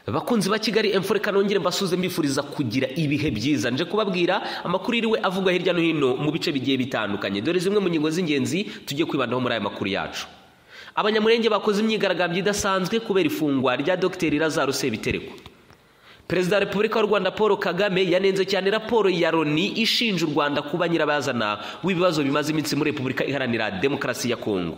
abakunzi ba kigali emfure kanongere mbasuze mbifuriza kugira ibihe byiza nje kubabwira amakuru yiriwe avugwa hirya no hino mu bice bigiye bitandukanye dore zimwe mu ngingo z'ingenzi tugiye kwibandaho muri aya makuru yacu abanyamurenge bakoze imyigaragambyo idasanzwe kubera ifungwa rya dogiteri lazaruse bitereko perezida wa repubulika y'u rwanda paul kagame yanenze cyane raporo ya loni ishinja u rwanda kuba nyirabazana w'ibibazo bimaze iminsi muri repubulika iharanira demokarasi ya kongo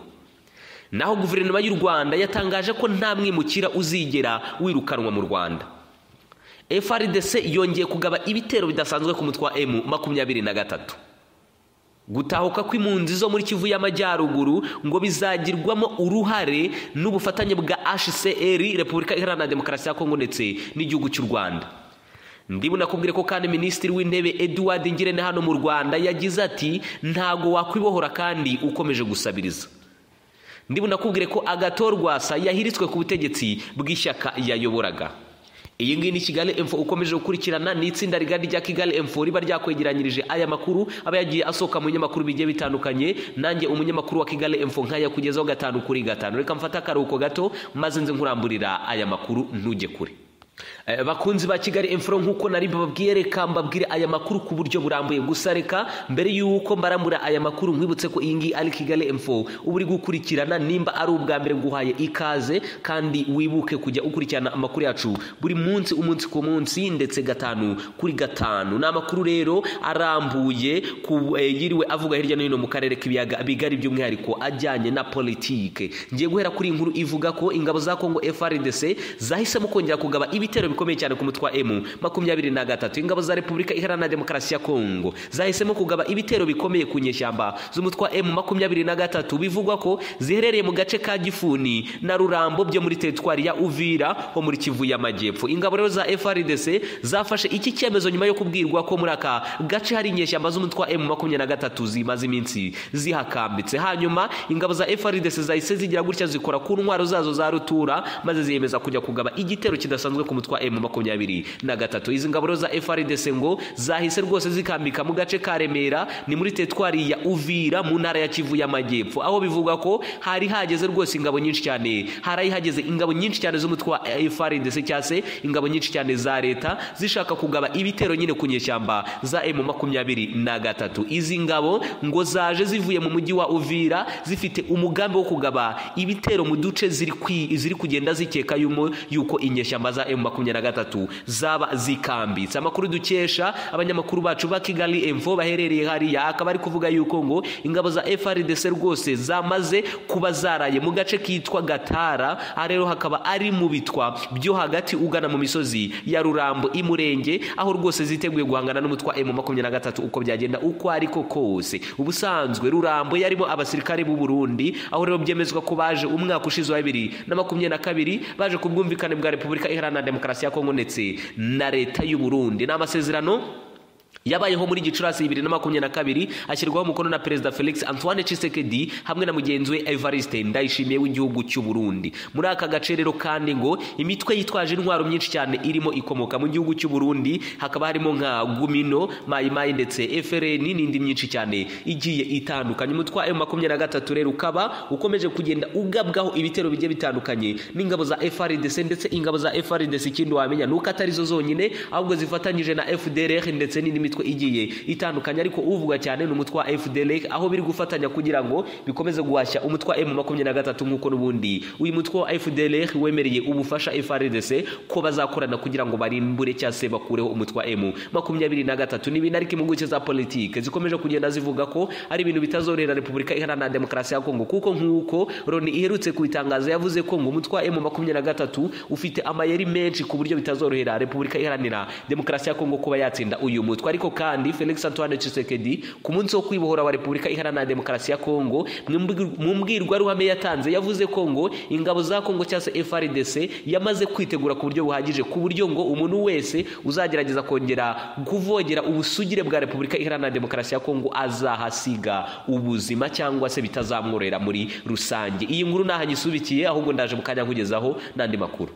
naho guverinoma y'u rwanda yatangaje ko nta mwimukira uzigera wirukanwa mu rwanda frdc yongeye kugaba ibitero bidasanzwe ku mutwe wa emu makumyabiri na gatatu gutahuka kw'impunzi zo muri kivu y'amajyaruguru ngo bizagirwamo uruhare n'ubufatanye bwa hcr repubulika iharanira demokarasi ya kongo ndetse n'igihugu cy'u rwanda ndibu nakubwire ko kandi minisitiri w'intebe eduard ngirente hano mu rwanda yagize ati ntago wakwibohora kandi ukomeje gusabiriza ndibu nakubwire ko agatorwasa yahiritswe ku butegetsi bw'ishyaka yayoboraga iyi ngiyi ni kigali emfo ukomeje gukurikirana ni itsinda rigari rya kigali emfo riba ryakwegeranyirije aya makuru aba yagiye asohoka mu binyamakuru bigiye bitandukanye nanjye umunyamakuru wa kigali emfo nkayakugezaho gatanu kuri gatanu reka mfate akaruhuko gato maze nze nkuramburira aya makuru ntujye kure bakunzi ba kigali emfuro nk'uko nari mbabwiye reka mbabwire aya makuru ku buryo burambuye gusa reka mbere y'uko mbarambura aya makuru nkwibutse ko iyi ngiyi ari kigali emfo uba uri gukurikirana nimba ari ubwa mbere nguhaye ikaze kandi wibuke kujya ukurikirana amakuru yacu buri munsi umunsi ku munsi ndetse gatanu kuri gatanu ni amakuru rero arambuye ku yiriwe avuga hirya no hino mu karere k'ibiyaga bigari by'umwihariko ajyanye na politike ngiye guhera kuri iyi nkuru ivuga ko ingabo za kongo frdc zahisemo kongera kugaba ibi ibitero bikomeye cyane ku mutwe wa emu makumyabiri na gatatu ingabo za repubulika iharanira demokarasi ya kongo zahisemo kugaba ibitero bikomeye ku nyeshyamba z'umutwe wa emu makumyabiri na gatatu bivugwa ko ziherereye mu gace ka gifuni na rurambo byo muri teritwari ya uvira ho muri kivu y'amajyepfo ingabo rero za frdc zafashe iki cyemezo nyuma yo kubwirwa ko muri aka gace hari inyeshyamba z'umutwe wa emu makumyabiri na gatatu zimaze iminsi zihakambitse hanyuma ingabo za frdc zahise zigira gutya zikora ku ntwaro zazo za rutura maze ziyemeza kujya kugaba igitero kidasanzwe ku mutwe wa emu makumyabiri na gatatu izi ngabo za frdc ngo zahise rwose zikambika mu gace ka remera ni muri teritwari ya uvira mu ntara ya kivu y'amajyepfo aho bivuga ko hari hageze rwose ingabo nyinshi cyane hari hageze ingabo nyinshi cyane z'umutwe wa frdc cyangwa se ingabo nyinshi cyane za leta zishaka kugaba ibitero nyine ku nyeshyamba za emu makumyabiri na gatatu izi ngabo ngo zaje zivuye mu mujyi wa uvira zifite umugambi wo kugaba ibitero mu duce ziri kugenda zikeka yuko inyeshyamba za emu makumyabiri na gatatu zaba zikambitse amakuru dukesha abanyamakuru bacu ba kigali emfo baherereye hariya akaba ari kuvuga yuko ngo ingabo za frdc rwose zamaze kuba zaraye mu gace kitwa gatara aha rero hakaba ari mu bitwa byo hagati ugana mu misozi ya rurambo imurenge aho rwose ziteguye guhangana n'umutwa emu makumyabiri na gatatu uko byagenda uko ariko kose ubusanzwe rurambo yarimo abasirikare b'u burundi aho rero byemezwa ko baje umwaka ushize wa bibiri na makumyabiri na kabiri baje ku bwumvikane bwa repubulika iharanira demokarasi ya kongo ndetse na leta y'u burundi ni amasezerano yabayeho muri gicurasi bibiri na makumyabiri na kabiri ashyirwaho umukono na perezida felix antoine chisekedi hamwe na mugenzi we evariste ndayishimiye w'igihugu cy'u burundi muri aka gace rero kandi ngo imitwe yitwaje intwaro myinshi cyane irimo ikomoka mu gihugu cy'u burundi hakaba harimo nka gumino mayimayi ndetse frn n'indi myinshi cyane igiye itandukanye umutwe wa m makumyabiri na gatatu rero ukaba ukomeje kugenda ugabwaho ibitero bigiye bitandukanye n'ingabo za frdc ndetse ingabo za frdc ikindi wamenya ni uko atari zo zonyine ahubwo zifatanyije na fdrr ndetse n'indi mitwe igiye itandukanye ariko uvuga cyane ni umutwe wa FDLR aho biri gufatanya kugira ngo bikomeze guhashya umutwe wa M23 nk'uko n'ubundi uyu mutwe wa FDLR wemereye ubufasha FRDC ko bazakorana kugira ngo barimbure cyangwa se bakureho umutwe wa M23 n'ibintu ariko impuguke za politike zikomeje kugenda zivuga ko ari ibintu bitazorera Repubulika Iharanira Demokarasi ya Kongo kuko nk'uko Loni iherutse kubitangaza yavuze ko ngo umutwe wa M23 ufite amayeri menshi ku buryo bitazorohera Repubulika Iharanira Demokarasi ya Kongo kuba yatsinda uyu mutwe ariko kandi felix antoine Tshisekedi ku munsi wo kwibohora wa repubulika iharanira demokarasi ya kongo mu mbwirwaruhame yatanze yavuze ko ngo ingabo za kongo cyangwa se frdc yamaze kwitegura ku buryo buhagije ku buryo ngo umuntu wese uzagerageza kongera kuvogera ubusugire bwa repubulika iharanira demokarasi ya kongo azahasiga ubuzima cyangwa se bitazamworera muri rusange iyi nkuru ntaho nyisubikiye ahubwo ndaje mu kanya nkugezaho n'andi makuru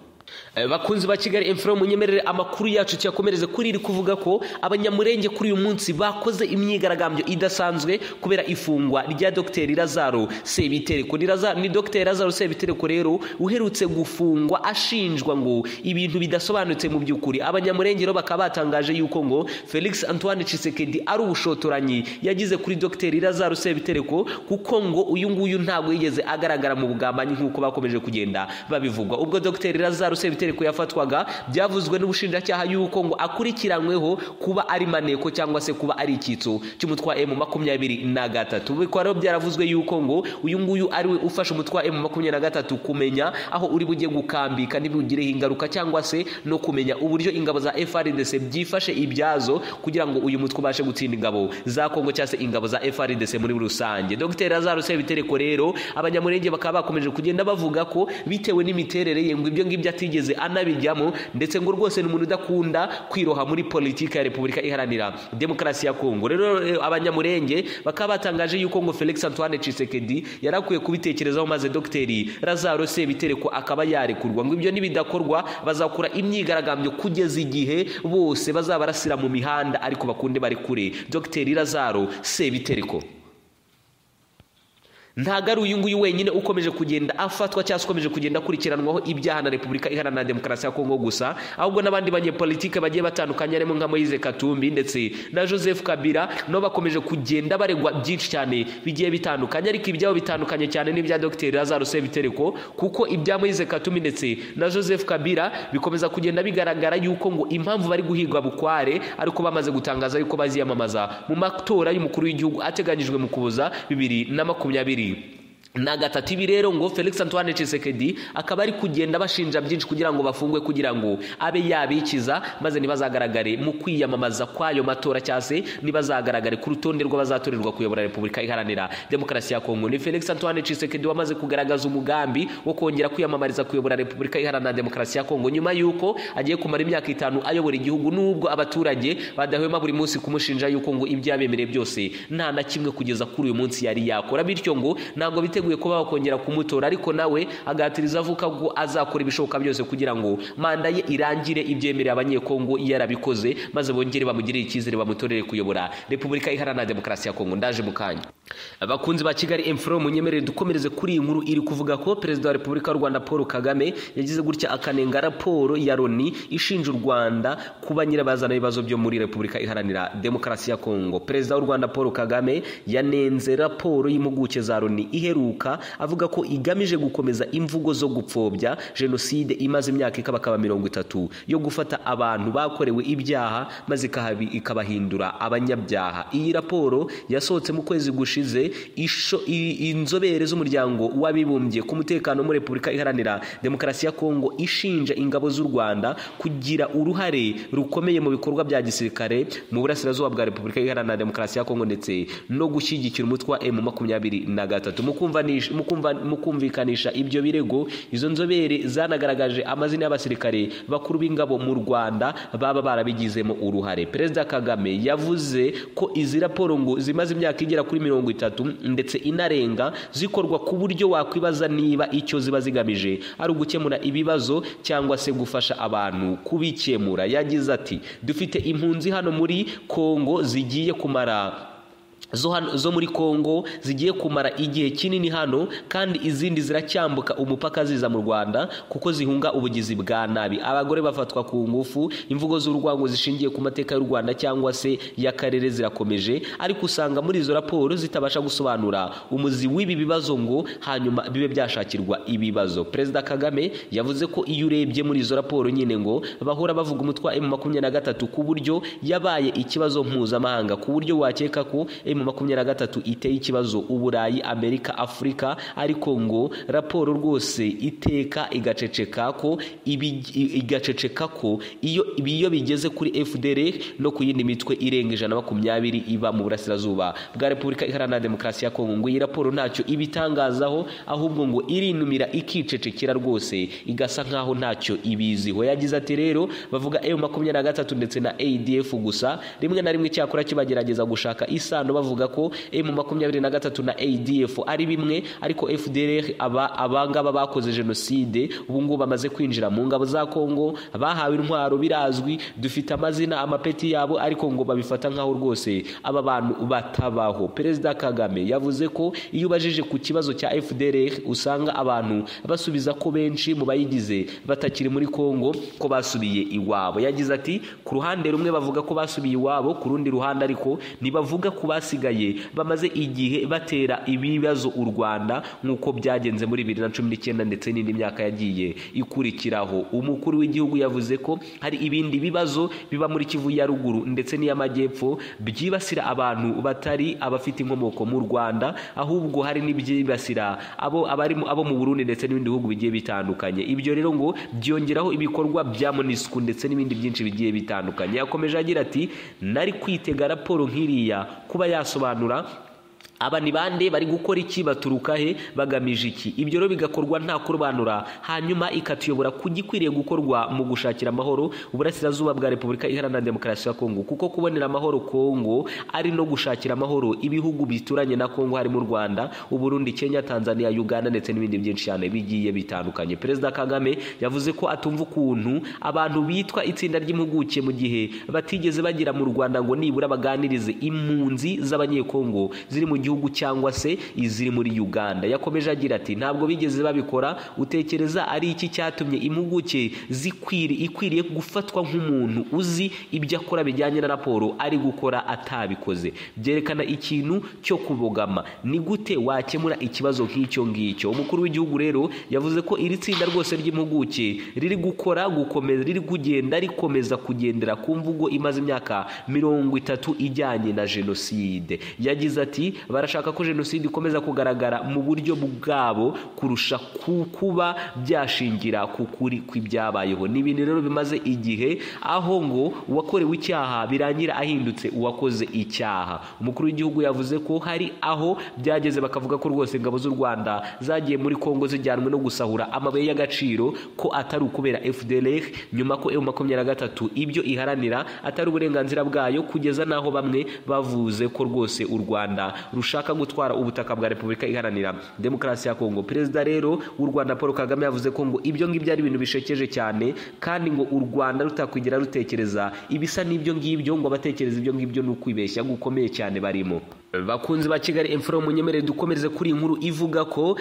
Eh, bakunzi ba kigali info munyemerere amakuru yacu tuyakomereze kuri iri kuvuga ko abanyamurenge kuri uyu munsi bakoze imyigaragambyo idasanzwe kubera ifungwa rya dogiteri lazaro sebitereko Ni Laza- ni dogiteri lazaro sebitereko rero uherutse gufungwa ashinjwa ngo ibintu bidasobanutse mu by'ukuri abanyamurenge rero bakaba batangaje yuko ngo felix antoine cisekedi ari ubushotoranyi yagize kuri dogiteri lazaro sebitereko kuko ngo uyu nguyu ntabwo yigeze agaragara mu bugambanyi nk'uko bakomeje kugenda babivugwa ubwo dogiteri lazaro sebitereko yafatwaga byavuzwe n'ubushinjacyaha yuko ngo akurikiranweho kuba ari maneko cyangwa se kuba ari icyitso cy'umutwa emu makumyabiri na gatatu bikaba rero byaravuzwe yuko ngo uyu nguyu ari we ufasha umutwa emu makumyabiri na gatatu kumenya aho uri bujye gukambika ntibugireho ingaruka cyangwa se no kumenya uburyo ingabo za frdc byifashe ibyazo kugira ngo uyu mutwe ubashe gutsinda ingabo za kongo cyangwa se ingabo za frdc muri rusange dr lazaro sebitereko rero abanyamurenge bakaba bakomeje kugenda bavuga ko bitewe n'imiterere ye ngo ibyo ngibyo atigeze anabijyamo ndetse ngo rwose ni umuntu udakunda kwiroha muri politiki ya repubulika iharanira demokarasi ya kongo rero eh, abanyamurenge bakaba batangaje yuko ngo felix antoine cisekedi yari akwiye kubitekerezaho maze dogiteri lazaro sebitereko akaba yarekurwa ngo ibyo nibidakorwa bazakora imyigaragambyo kugeza igihe bose bazaba barasira mu mihanda ariko bakunde bari kure dogiteri lazaro sebitereko ntago ari uyu nguyu wenyine ukomeje kugenda afatwa cyangwa se ukomeje kugenda akurikiranwaho ibyaha na repubulika iharanira demokarasi ya kongo gusa ahubwo n'abandi banyepolitike bagiye batandukanye harimo nka moise katumbi ndetse na joseph kabila nabo bakomeje kugenda baregwa byinshi cyane bigiye bitandukanye ariko ibyabo bitandukanye cyane n'ibya dr lazaro sebitereko kuko ibya moise katumbi ndetse na joseph kabila bikomeza kugenda bigaragara yuko ngo impamvu bari guhigwa bukware ariko bamaze gutangaza yuko baziyamamaza mu matora y'umukuru w'igihugu ateganyijwe mu kuboza bibiri na makumyabiri na gatatu ibi rero ngo felix antoine cisekedi akaba ari kugenda bashinja byinshi kugira ngo bafungwe kugira ngo abe yabikiza maze ntibazagaragare mu kwiyamamaza kw'ayo matora cyangwa se ntibazagaragare ku rutonde rw'abazatorerwa kuyobora repubulika iharanira demokarasi ya kongo ni felix antoine cisekedi wamaze kugaragaza umugambi wo kongera kwiyamamariza kuyobora repubulika iharanira demokarasi ya kongo nyuma y'uko agiye kumara imyaka itanu ayobora igihugu n'ubwo abaturage badahwema buri munsi kumushinja yuko ngo ibyo yabemereye byose nta na kimwe kugeza kuri uyu munsi yari yakora bityo ngo ntabwo biteguye biteguye kuba bakongera kumutora ariko nawe agatiriza avuga ko azakora ibishoboka byose kugira ngo manda ye irangire ibyemerera abanyekongo yarabikoze maze bongere bamugirire icyizere bamutorere kuyobora repubulika iharanira demokarasi ya kongo ndaje mu kanya abakunzi ba kigali emfuro munyemerere dukomereze kuri iyi nkuru iri kuvuga ko perezida wa repubulika y'u rwanda paul kagame yagize gutya akanenga raporo ya loni ishinja u rwanda kuba nyirabazana ibibazo byo muri repubulika iharanira demokarasi ya kongo perezida w'u rwanda paul kagame yanenze raporo y'impuguke za loni iheruka kugaruka avuga ko igamije gukomeza imvugo zo gupfobya jenoside imaze imyaka ikabakaba mirongo itatu yo gufata abantu bakorewe ibyaha maze ikahabi- ikabahindura abanyabyaha iyi raporo yasohotse mu kwezi gushize isho- i- inzobere z'umuryango w'abibumbye ku mutekano muri repubulika iharanira demokarasi ya kongo ishinja ingabo z'u rwanda kugira uruhare rukomeye mu bikorwa bya gisirikare mu burasirazuba bwa repubulika iharanira demokarasi ya kongo ndetse no gushyigikira umutwe wa emu makumyabiri na gatatu mu kumva kumvanisha- mukumva- mukumvikanisha ibyo birego izo nzobere zanagaragaje amazina y'abasirikare bakuru b'ingabo mu rwanda baba barabigizemo uruhare perezida kagame yavuze ko izi raporo ngo zimaze imyaka igera kuri mirongo itatu ndetse inarenga zikorwa ku buryo wakwibaza niba icyo ziba zigamije ari ugukemura ibibazo cyangwa se gufasha abantu kubikemura yagize ati dufite impunzi hano muri kongo zigiye kumara zo, hano, zo muri Kongo zigiye kumara igihe kinini hano kandi izindi ziracyambuka umupaka ziza mu Rwanda kuko zihunga ubugizi bwa nabi abagore bafatwa ku ngufu imvugo z'urwango zishingiye ku mateka y'u Rwanda cyangwa se y'akarere zirakomeje ariko usanga muri izo raporo zitabasha gusobanura umuzi w'ibi bibazo ngo hanyuma bibe byashakirwa ibibazo Perezida Kagame yavuze ko iyo urebye muri izo raporo nyine ngo bahora bavuga umutwa M23 ku buryo yabaye ikibazo mpuzamahanga ku buryo wakeka ko M makumyabiri na gatatu iteye ikibazo uburayi amerika afurika ariko ngo raporo rwose iteka igaceceka ko ibi- i- igaceceka ko iyo ibi- iyo bigeze kuri fdr no ku yindi mitwe irenga ijana na makumyabiri iba mu burasirazuba bwa repubulika iharanira demokarasi ya kongo ngo iyi raporo ntacyo ibitangazaho ahubwo ngo irinumira ikicecekera rwose igasa nkaho ntacyo ibiziho yagize ati rero bavuga m makumyabiri na gatatu ndetse na adf gusa rimwe na rimwe icyakora kibagerageza gushaka isano bavuga bavuga ko emu makumyabiri na gatatu na adf ari bimwe ariko fdr aba abangaba bakoze jenoside ubu ngubu bamaze kwinjira mu ngabo za kongo bahawe intwaro birazwi dufite amazina amapeti yabo ariko ngo babifata nk'aho rwose aba bantu batabaho perezida kagame yavuze ko iyo ubajije ku kibazo cya fdr usanga abantu basubiza ko benshi mu bayigize batakiri muri kongo ko basubiye iwabo yagize ati ku ruhande rumwe bavuga ko basubiye iwabo ku rundi ruhande ariko ntibavuga ku basigaye bamaze igihe batera ibibazo u rwanda nk'uko byagenze muri bibiri na cumi n'icyenda ndetse n'indi myaka yagiye ikurikiraho umukuru w'igihugu yavuze ko hari ibindi bibazo biba muri kivu ya ruguru ndetse n'iy'amajyepfo byibasira abantu batari abafite inkomoko mu rwanda ahubwo hari n'ibyibasira abo abarimo abo mu burundi ndetse n'ibindi bihugu bigiye bitandukanye ibyo rero ngo byongeraho ibikorwa bya monisku ndetse n'ibindi byinshi bigiye bitandukanye yakomeje agira ati nari kwitega raporo nk'iriya kuba yasobanura aba ni bande bari gukora iki baturuka he bagamije iki ibyo rero bigakorwa nta kurobanura hanyuma ikatuyobora ku gikwiriye gukorwa mu gushakira amahoro uburasirazuba bwa repubulika iharanira demokarasi ya kongo kuko kubonera amahoro kongo ari no gushakira amahoro ibihugu bituranye na kongo harimo u rwanda uburundi kenya tanzania uganda ndetse n'ibindi byinshi cyane bigiye bitandukanye perezida kagame yavuze ko atumva ukuntu abantu bitwa itsinda ry'impuguke mu gihe batigeze bagira mu rwanda ngo nibura baganirize impunzi z'abanyekongo ziri mu gihugu gihugu cyangwa se iziri muri Uganda yakomeje agira ati ntabwo bigeze babikora utekereza ari iki cyatumye impuguke zikwiri ikwiriye gufatwa nk'umuntu uzi ibyo akora bijyanye na raporo ari gukora atabikoze byerekana ikintu cyo kubogama ni gute wakemura ikibazo nk'icyo ngicyo umukuru w'igihugu rero yavuze ko iri tsinda rwose ry'impuguke riri gukora gukomeza riri kugenda rikomeza kugendera ku mvugo imaze imyaka mirongo itatu ijyanye na jenoside yagize ati barashaka ko jenoside ikomeza kugaragara mu buryo bwabo kurusha kuba byashingira ku kuri kw'ibyabayeho ni ibintu rero bimaze igihe aho ngo uwakorewe icyaha birangira ahindutse uwakoze icyaha umukuru w'igihugu yavuze ko hari aho byageze bakavuga ko rwose ingabo z'u rwanda zagiye muri kongo zijyanwe no gusahura amabuye y'agaciro ko atari ukubera fdr nyuma ko emu makumyabiri na gatatu ibyo iharanira atari uburenganzira bwayo kugeza n'aho bamwe bavuze ko rwose u rwanda rushaka gutwara ubutaka bwa repubulika iharanira demokarasi ya kongo perezida rero w'u rwanda paul kagame yavuze ko ngo ibyo ngibyo ari ibintu bishekeje cyane kandi ngo u rwanda rutakwigira rutekereza ibisa n'ibyo ngibyo ngo abatekereza ibyo ngibyo ni ukwibeshya gukomeye cyane barimo bakunzi ba kigali imfura munyemerere dukomereze kuri iyi nkuru ivuga ko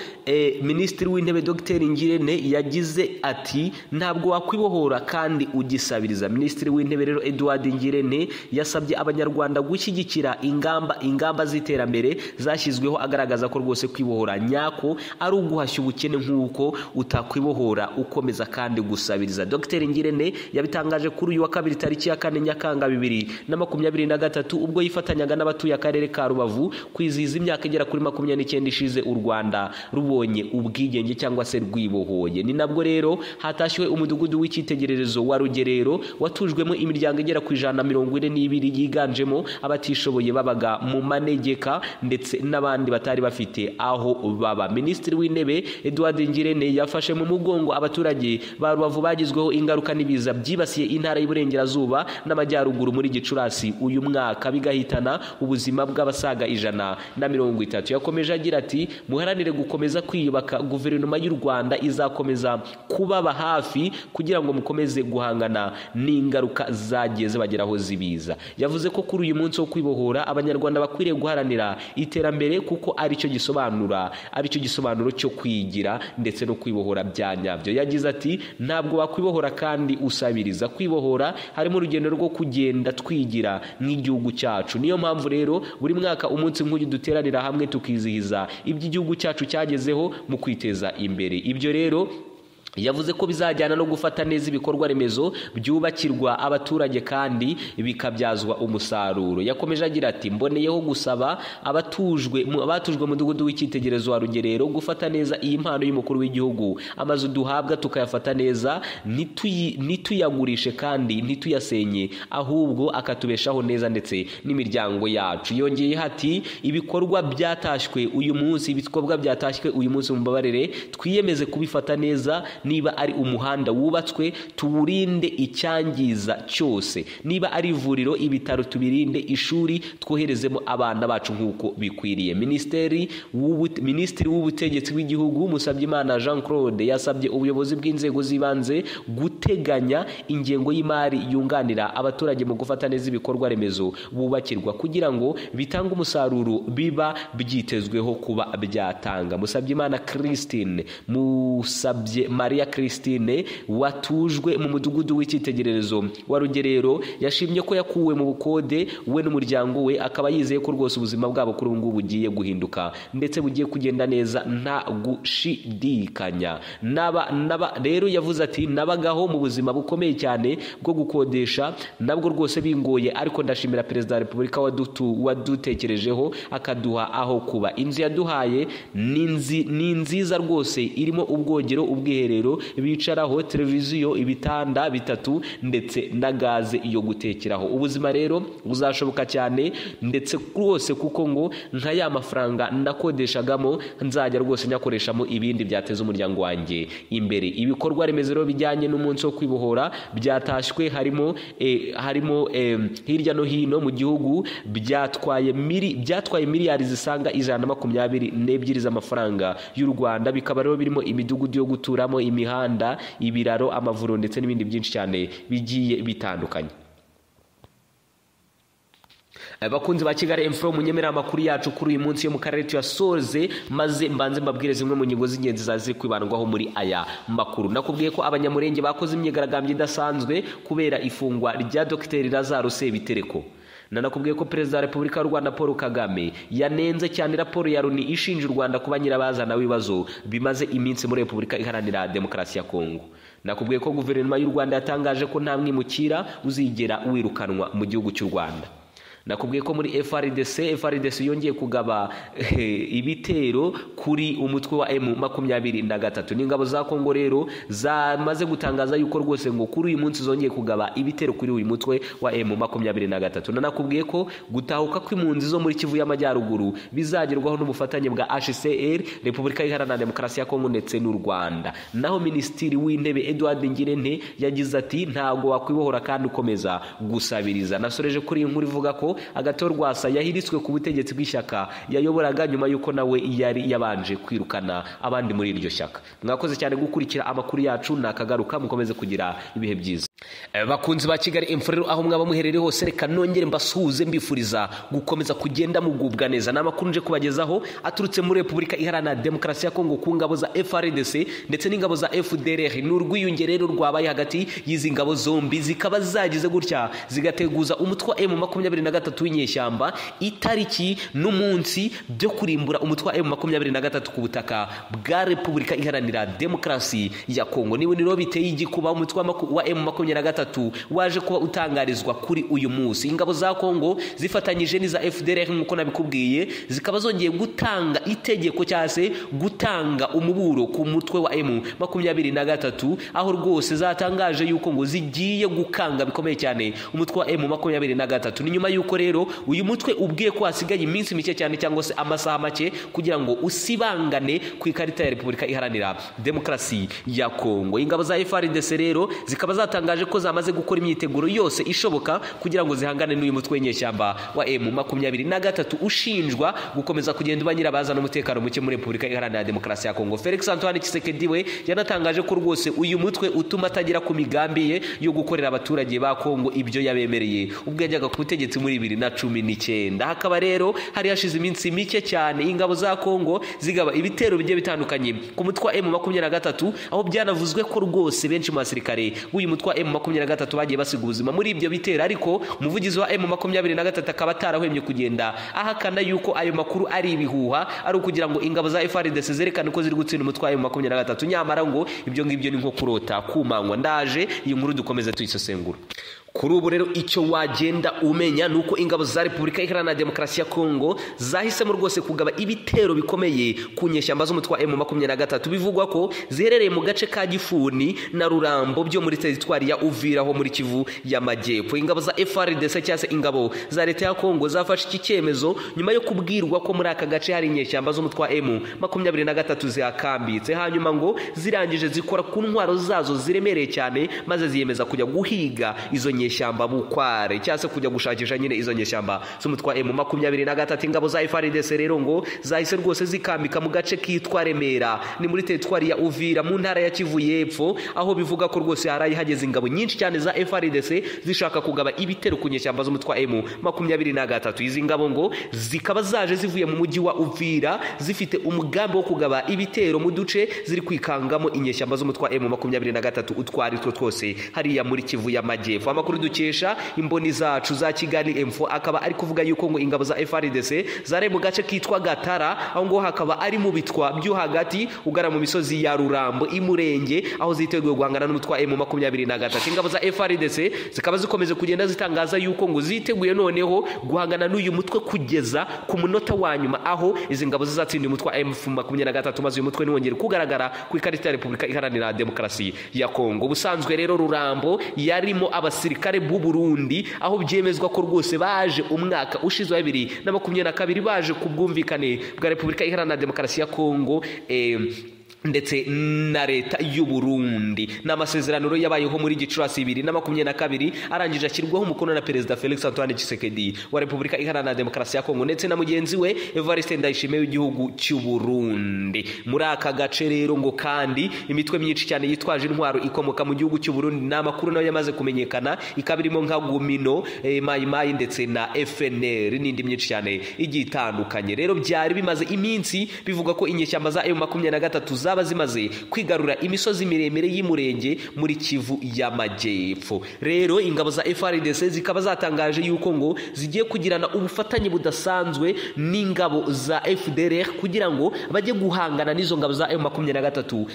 minisitiri w'intebe dr ngirente yagize ati ntabwo wakwibohora kandi ugisabiriza minisitiri w'intebe rero eduard ngirente yasabye abanyarwanda gushyigikira ingamba ingamba z'iterambere zashyizweho agaragaza ko rwose kwibohora nyako ari uguhashya ubukene nk'uko utakwibohora ukomeza kandi gusabiriza dr ngirente yabitangaje kuri uyu wa kabiri tariki ya kane nyakanga bibiri na makumyabiri na gatatu ubwo yifatanyaga n'abatuye akarere ka rubavu rubavu kwizihiza imyaka igera kuri makumyabiri n'icyenda ishize u rwanda rubonye ubwigenge cyangwa se rwibohoye ni nabwo rero hatashywe umudugudu w'icyitegererezo wa rugerero watujwemo imiryango igera ku ijana na mirongo ine n'ibiri yiganjemo abatishoboye babaga mu manegeka ndetse n'abandi batari bafite aho baba minisitiri w'intebe eduard ngirente yafashe mu mugongo abaturage ba rubavu bagizweho ingaruka n'ibiza byibasiye intara y'iburengerazuba n'amajyaruguru muri gicurasi uyu mwaka bigahitana ubuzima bw'abasaza abasaga ijana na mirongo itatu yakomeje agira ati muharanire gukomeza kwiyubaka guverinoma y'u rwanda izakomeza kubaba hafi kugira ngo mukomeze guhangana n'ingaruka zagiye zibageraho zibiza yavuze ko kuri uyu munsi wo kwibohora abanyarwanda bakwiriye guharanira iterambere kuko aricyo gisobanura aricyo gisobanuro cyo kwigira ndetse no kwibohora bya nyabyo yagize ati ntabwo wakwibohora kandi usabiriza kwibohora harimo urugendo rwo kugenda twigira nk'igihugu cyacu niyo mpamvu rero buri mwaka mwaka umunsi nk'uyu duteranira hamwe tukizihiza iby'igihugu cyacu cyagezeho mu kwiteza imbere ibyo rero yavuze ko bizajyana no gufata neza ibikorwa remezo byubakirwa abaturage kandi bikabyazwa umusaruro yakomeje agira ati mboneyeho gusaba abatujwe abatujwe mudugudu w'icyitegererezo wa rugerero gufata neza iyi mpano y'umukuru w'igihugu amazu duhabwa tukayafata neza ntituyagurishe kandi ntituyasenye ahubwo akatubeshaho neza ndetse n'imiryango yacu yongeyeho ati ibikorwa byatashywe uyu munsi ibikorwa byatashywe uyu munsi mu mbabarire twiyemeze kubifata neza niba ari umuhanda wubatswe tuwurinde icyangiza cyose niba ari ivuriro ibitaro tubirinde ishuri twoherezemo abana bacu nk'uko bikwiriye minisiteri w'ubu- minisitiri w'ubutegetsi bw'igihugu musabyimana jean claude yasabye ubuyobozi bw'inzego z'ibanze guteganya ingengo y'imari yunganira abaturage mu gufata neza ibikorwa remezo bubakirwa kugira ngo bitange umusaruro biba byitezweho kuba byatanga musabyimana christine musabye maria christine watujwe mu mudugudu w'icyitegererezo wa rugerero yashimye ko yakuwe mu bukode we n'umuryango we akaba yizeye ko rwose ubuzima bwabo kuri ubu ngubu bugiye guhinduka ndetse bugiye kugenda neza nta gushidikanya naba naba rero yavuze ati nabagaho mu buzima bukomeye cyane bwo gukodesha nabwo rwose bingoye ariko ndashimira perezida wa repubulika wadutu- wadutekerejeho akaduha aho kuba inzu yaduhaye ni nzi- ni nziza rwose irimo ubwogero ubwiherero bicaraho televiziyo ibitanda bitatu ndetse na gaze yo gutekeraho ubuzima rero buzashoboka cyane ndetse rwose kuko ngo nka ya mafaranga nakodeshagamo nzajya rwose nyakoreshamo ibindi byateza umuryango wanjye imbere ibikorwa remezo rero bijyanye n'umunsi wo kwibohora byatashywe harimo eh, harimo eh, hirya no hino mu gihugu byatwaye miri byatwaye miliyari zisaga ijana na makumyabiri n'ebyiri z'amafaranga y'u Rwanda bikaba rero birimo imidugudu yo guturamo imihanda ibiraro amavuriro ndetse n'ibindi byinshi cyane bigiye bitandukanye abakunzi ba kigali emufuro munyemerera amakuru yacu kuri uyu munsi yo mu karere tuyasoze maze mbanze mbabwire zimwe mu ngingo z'ingenzi zaza ziri kwibandwaho muri aya makuru nakubwiye ko abanyamurenge bakoze imyigaragambyo idasanzwe kubera ifungwa rya dogiteri lazaro sebitereko nanakubwiye ko perezida wa repubulika y'u rwanda paul kagame yanenze cyane raporo ya loni ishinja u rwanda kuba nyirabazana w'ibibazo bimaze iminsi muri repubulika iharanira demokarasi ya kongo nakubwiye ko guverinoma y'u rwanda yatangaje ko nta mwimukira uzigera wirukanwa mu gihugu cy'u rwanda nakubwiye ko muri FRDC FRDC yongeye kugaba eh, ibitero kuri umutwe wa M makumyabiri na gatatu n'ingabo za Kongo rero zamaze gutangaza yuko rwose ngo kuri uyu munsi zongeye kugaba ibitero kuri uyu mutwe wa M makumyabiri na gatatu nanakubwiye ko gutahuka kw'impunzi zo muri Kivu y'Amajyaruguru bizagerwaho n'ubufatanye bwa HCR Repubulika Iharanira Demokarasi ya Kongo ndetse n'u Rwanda naho Minisitiri w'Intebe Edouard Ngirente yagize ati ntago wakwibohora kandi ukomeza gusabiriza nasoreje kuri iyi nkuru ivuga ko agato rwasa yahiritswe ku butegetsi bw'ishyaka yayoboraga nyuma y'uko nawe yari yabanje kwirukana abandi muri iryo shyaka mwakoze cyane gukurikira amakuru yacu nakagaruka mukomeze kugira ibihe byiza Eh, bakunzi ba kigali imfura rero aho mwaba muherereye hose reka nongere mbasuhuze mbifuriza gukomeza kugenda mugubwa neza ni amakuru nje kubagezaho aturutse muri repubulika iharanira demokarasi ya kongo ku ngabo za frdc ndetse n'ingabo za fdr ni urwiyunge rero rwabaye hagati y'izi ngabo zombi zikaba zagize gutya zigateguza umutwe wa m makumyabiri na gatatu w'inyeshyamba itariki n'umunsi byo kurimbura umutwe wa m makumyabiri na gatatu ku butaka bwa repubulika iharanira demokarasi ya kongo niba rero biteye igikuba umutwe wa maku- wa m makumyabiri na gatatu waje kuba utangarizwa kuri uyu munsi ingabo za kongo zifatanyije n'iza fdr nk'uko nabikubwiye zikaba zongeye gutanga itegeko cyangwa se gutanga umuburo ku mutwe wa m makumyabiri na gatatu aho rwose zatangaje yuko ngo zigiye gukanga bikomeye cyane umutwe wa m makumyabiri na gatatu ni nyuma y'uko rero uyu mutwe ubwiye ko hasigaye iminsi mike cyane cyangwa se amasaha make kugira ngo usibangane ku ikarita ya repubulika iharanira demokarasi ya kongo ingabo za frdc rero zikaba zatangaje ko zamaze gukora imyiteguro yose ishoboka kugira ngo zihangane n'uyu mutwe w'inyeshyamba wa m makumyabiri na gatatu ushinjwa gukomeza kugenda uba nyirabazana umutekano muke muri repubulika iharanira demokarasi ya kongo felix antoine kisekedi we yanatangaje ko rwose uyu mutwe utuma atagera ku migambi ye yo gukorera abaturage ba kongo ibyo yabemereye ubwo yajyaga ku butegetsi muri bibiri na cumi n'icyenda hakaba rero hari hashize iminsi mike cyane ingabo za kongo zigaba ibitero bigiye bitandukanye ku mutwe wa m makumyabiri na gatatu aho byanavuzwe ko rwose benshi mu basirikare b'uyu mutwe wa m makumyabiri na gatatu bagiye basiga ubuzima muri ibyo bitero ariko umuvugizi wa m makumyabiri na gatatu akaba atarahwemye kugenda ahakana yuko ayo makuru ari ibihuha ari ukugira ngo ingabo za frdc zerekane ko ziri gutsinda umutwe wa m makumyabiri na gatatu nyamara ngo ibyo ngibyo ni nko kurota kumanywa ndaje iyi nkuru dukomeze tuyisesengura kuri ubu rero icyo wagenda umenya ni uko ingabo za repubulika iharanira demokarasi ya kongo zahisemo rwose kugaba ibitero bikomeye ku nyeshyamba z'umutwe wa emu makumyabiri na gatatu bivugwa ko ziherereye mu gace ka gifuni na rurambo byo muri teritwari ya uvira ho muri kivu y'amajyepfo ingabo za frdc cyangwa se ingabo za leta ya kongo zafashe iki cyemezo nyuma yo kubwirwa ko muri aka gace hari inyeshyamba z'umutwe wa emu makumyabiri na gatatu zihakambitse hanyuma ngo zirangije zikora ku ntwaro zazo ziremereye cyane maze ziyemeza kujya guhiga izo nyeshyamba nyeshyamba bukware cyangwa se kujya gushakisha nyine izo nyeshyamba z'umutwa emu makumyabiri na gatatu ingabo za FARDC rero ngo zahise rwose zikambika mu gace kitwa Remera ni muri teritwari ya Uvira mu ntara ya Kivu y'Epfo aho bivuga ko rwose harayi hageze ingabo nyinshi cyane za FARDC zishaka kugaba ibitero ku nyeshyamba z'umutwa emu makumyabiri na gatatu izi ngabo ngo zikaba zaje zivuye mu mujyi wa Uvira zifite umugambi wo kugaba ibitero mu duce ziri kwikangamo inyeshyamba z'umutwa emu makumyabiri na gatatu utwari two twose hariya muri Kivu y'Amajyepfo amakuru amakuru dukesha imboni zacu za kigali m4 akaba ari kuvuga yuko ngo ingabo za frdc zari mu gace kitwa gatara aho ngo hakaba ari mu bitwa byo hagati ugana mu misozi ya rurambo imurenge aho ziteguye guhangana n'umutwa m makumyabiri na gatatu ingabo za frdc zikaba zikomeza kugenda zitangaza yuko ngo ziteguye noneho guhangana n'uyu mutwe kugeza ku munota wa nyuma aho izi ngabo zizatsinda umutwa m makumyabiri na gatatu maze uyu mutwe ntiwongere kugaragara ku ikarita ya repubulika iharanira demokarasi ya kongo ubusanzwe rero rurambo yarimo abasirikare abasirikare b'u Burundi aho byemezwa ko rwose baje umwaka ushize wa bibiri na makumyabiri na kabiri baje ku bwumvikane bwa Repubulika Iharanira Demokarasi ya Kongo eh, ndetse na leta y'uburundi ni amasezerano yabayeho muri gicurasi bibiri na makumyabiri na kabiri arangije ashyirwaho umukono na perezida felix antoine tshisekedi wa repubulika iharanira demokarasi ya kongo ndetse na mugenzi we evariste ndayishimiye w'igihugu cy'uburundi muri aka gace rero ngo kandi imitwe myinshi cyane yitwaje intwaro ikomoka mu gihugu cy'uburundi ni amakuru nayo yamaze kumenyekana ikaba irimo nka gumino mayimayi ndetse na fnr n'indi myinshi cyane igiye itandukanye rero byari bimaze iminsi bivuga ko inyeshyamba za emu makumyabiri na gatatu za zaba zimaze kwigarura imisozi miremire y'umurenge muri kivu y'amajyepfo rero ingabo za frdc zikaba zatangaje yuko ngo zigiye kugirana ubufatanye budasanzwe n'ingabo za fdr kugira ngo bajye guhangana n'izo ngabo za makumyabiri na gatatu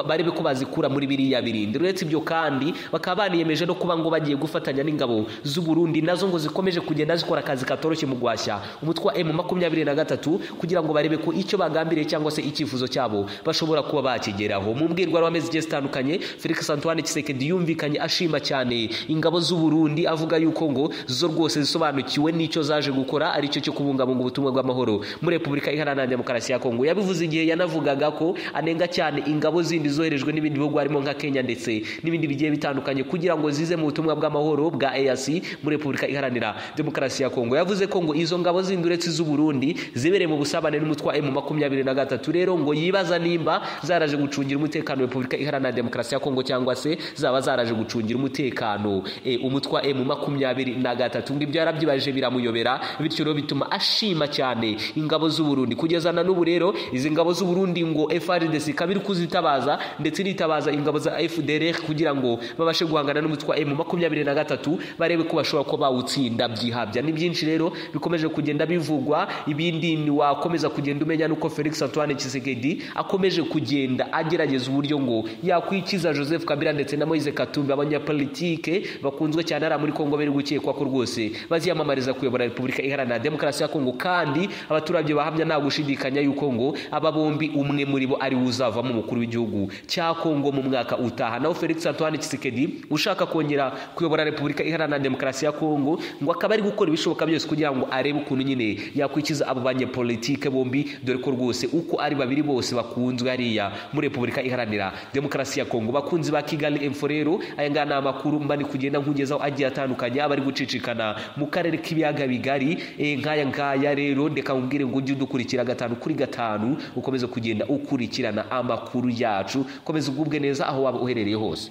barebe ko bazikura muri biriya birindi uretse ibyo kandi bakaba baniyemeje no kuba ngo bagiye gufatanya n'ingabo z'uburundi nazo ngo zikomeje kugenda zikora akazi katoroshye mu guhashya umutwe wa m makumyabiri na gatatu kugira ngo barebe ko icyo bagambiriye cyangwa se icyifuzo cyabo bashobora bashobora kuba bakigeraho mu mbwirwaruhame zigiye zitandukanye felix antoine kisekedi yumvikanye ashima cyane ingabo z'uburundi avuga yuko ngo zo rwose zisobanukiwe n'icyo zaje gukora aricyo cyo kubungabunga ubutumwa bw'amahoro muri repubulika iharanira demokarasi ya kongo yabivuze igihe yanavugaga ko anenga cyane ingabo zindi zoherejwe n'ibindi bihugu harimo nka kenya ndetse n'ibindi bigiye bitandukanye kugira ngo zize mu butumwa bw'amahoro bwa easi muri repubulika iharanira demokarasi ya kongo yavuze ko ngo izo ngabo zindi uretse iz'uburundi zibereye mu busabane n'umutwa m makumyabiri na gatatu rero ngo yibaza nimba zaraje gucungira umutekano repubulika iharanira demokarasi ya kongo cyangwa se zaba zaraje gucungira umutekano e, umutwa emu makumyabiri na gatatu ngibyo yarabyibaje biramuyobera bityo rero bituma ashima cyane ingabo z'uburundi kugeza na n'ubu rero izi ngabo z'uburundi ngo frdc ikaba iri kuzitabaza ndetse iritabaza ingabo za fdr kugira ngo babashe guhangana n'umutwa emu makumyabiri na gatatu barebe ko bashobora kuba bawutsinda byihabya ni byinshi rero bikomeje kugenda bivugwa ibindi ni wakomeza kugenda umenya nuko felix antoine kisekedi akomeje kugenda kugenda agerageza uburyo ngo yakwikiza joseph kabila ndetse na moise katumbi abanyapolitike bakunzwe cyane ari muri kongo bari gukekwa ko rwose baziyamamariza kuyobora repubulika iharanira demokarasi ya kongo kandi abaturage bahamya nta gushidikanya yuko ngo aba bombi umwe muri bo ari uzavamo umukuru w'igihugu cya kongo mu mwaka utaha naho felix antoine kisekedi ushaka kongera kuyobora repubulika iharanira demokarasi ya kongo ngo akaba ari gukora ibishoboka byose kugira ngo arebe ukuntu nyine yakwikiza abo banyapolitike bombi dore ko rwose uko ari babiri bose bakunzwe hari hariya muri repubulika iharanira demokarasi ya kongo bakunzi ba kigali info rero aya ngaya ni amakuru mba ni kugenda nkugezaho agiye atandukanye aba ari gucicikana mu karere k'ibiyaga bigari e, nk'aya ngaya rero ndeka nkubwire ngo ujye udukurikira gatanu kuri gatanu ukomeze kugenda ukurikirana amakuru yacu komeza ugubwe neza aho waba uherereye hose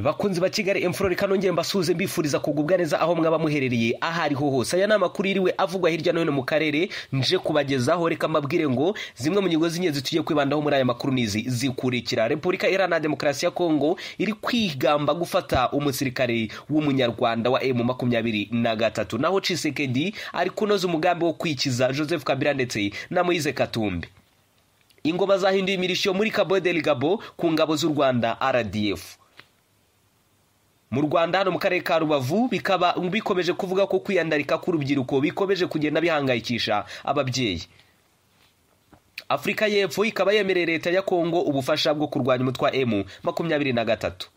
bakunzi ba kigali emfuro reka nongere mbasuhuze mbifuriza kugubwa neza aho mwaba muherereye aho ariho hose aya ni amakuru yiriwe avugwa hirya no hino mu karere nje kubagezaho reka mbabwire ngo zimwe mu ngingo z'ingenzi tugiye kwibandaho muri aya makuru n'izi zikurikira repubulika iharanira demokarasi ya kongo iri kwigamba gufata umusirikare w'umunyarwanda wa emu makumyabiri na gatatu naho cisekedi ari kunoza umugambi wo kwikiza joseph kabila ndetse na moise katumbi ingo bazahinduye imirishyo muri cabo del gabo ku ngabo z'u rwanda rdf mu rwanda hano mu karere ka rubavu bikaba bikomeje kuvuga ko kwiyandarika k'urubyiruko bikomeje kugenda bihangayikisha ababyeyi afurika y'epfo ikaba yemereye leta ya kongo ubufasha bwo kurwanya umutwe wa emu makumyabiri na gatatu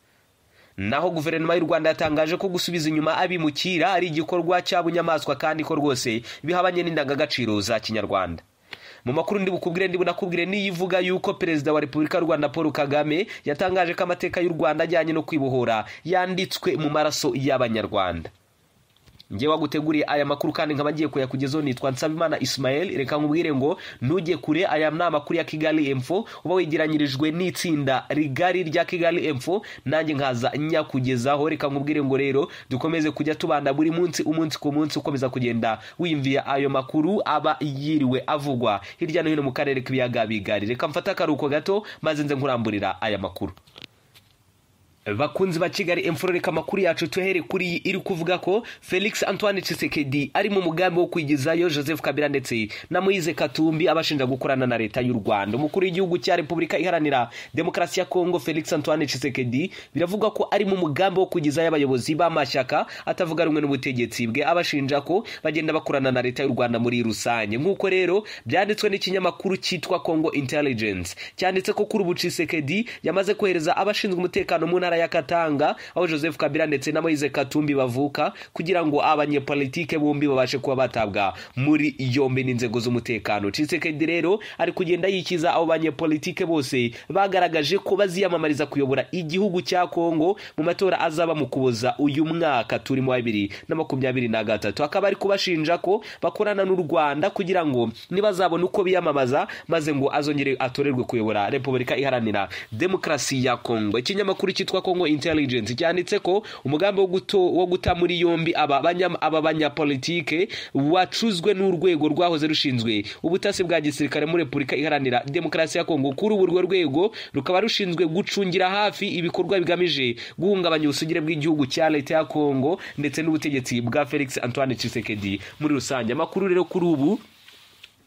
naho guverinoma y'u rwanda yatangaje ko gusubiza inyuma abimukira ari igikorwa cy'abunyamaswa kandi ko rwose bihabanye n'indangagaciro za kinyarwanda mu makuru ndi bukubwire ndi bunakubwire niyo ivuga yuko perezida wa repubulika y'u rwanda paul kagame yatangaje ko amateka y'u rwanda ajyanye no kwibohora yanditswe mu maraso y'abanyarwanda ngewe waguteguriye aya makuru kandi nkaba ngiye kuyakugezaho nitwa nsabimana ismael reka nkubwire ngo ntujye kure aya ni amakuru ya kigali emfo uba wegeranyirijwe n'itsinda rigari rya kigali emfo nanjye nkaza nyakugezaho reka nkubwire ngo rero dukomeze kujya tubanda buri munsi umunsi ku munsi ukomeza kugenda wiyumviye ayo makuru aba yiriwe avugwa hirya no hino mu karere k'ibiyaga bigari reka mfate akaruhuko gato maze nze nkuramburira aya makuru bakunzi ba kigali emfurereka amakuru yacu tuhere kuri iyi iri kuvuga ko felix antoine Tshisekedi ari mu mugambi wo kwigizayo joseph kabila ndetse na moise katumbi abashinja gukorana na leta y'u rwanda umukuru w'igihugu cya repubulika iharanira demokarasi ya kongo felix antoine Tshisekedi biravugwa ko ari mu mugambi wo kwigizayo abayobozi b'amashyaka atavuga rumwe n'ubutegetsi bwe abashinja ko bagenda bakorana na leta y'u rwanda muri rusange nk'uko rero byanditswe n'ikinyamakuru cyitwa congo intelligence cyanditse ko kuri ubu Tshisekedi yamaze kohereza abashinzwe umutekano mu ntara ya Katanga aho Joseph Kabila ndetse na Moise Katumbi bavuka kugira ngo abanyepolitike bombi babashe kuba batabwa muri yombi n'inzego z'umutekano Tshisekedi rero ari kugenda yikiza abo banyepolitike bose bagaragaje ko baziyamamariza kuyobora igihugu cya Kongo mu matora azaba mu kuboza uyu mwaka turimo wa bibiri na makumyabiri na gatatu akaba ari kubashinja ko bakorana n'u Rwanda kugira ngo nibazabona uko biyamamaza maze ngo azongere atorerwe kuyobora Repubulika Iharanira Demokarasi ya Kongo ikinyamakuru cyitwa kongo intelligence cyanditse ko umugambi wo guta muri yombi aba banyapolitike wacuzwe n'urwego rwahoze rushinzwe ubutasi bwa gisirikare muri repubulika iharanira demokarasi ya kongo kuri ubu urwo rwego rukaba rushinzwe gucungira hafi ibikorwa bigamije guhungabanya ubusugire bw'igihugu cya leta ya kongo ndetse n'ubutegetsi bwa felix antoine Tshisekedi muri rusange amakuru rero kuri ubu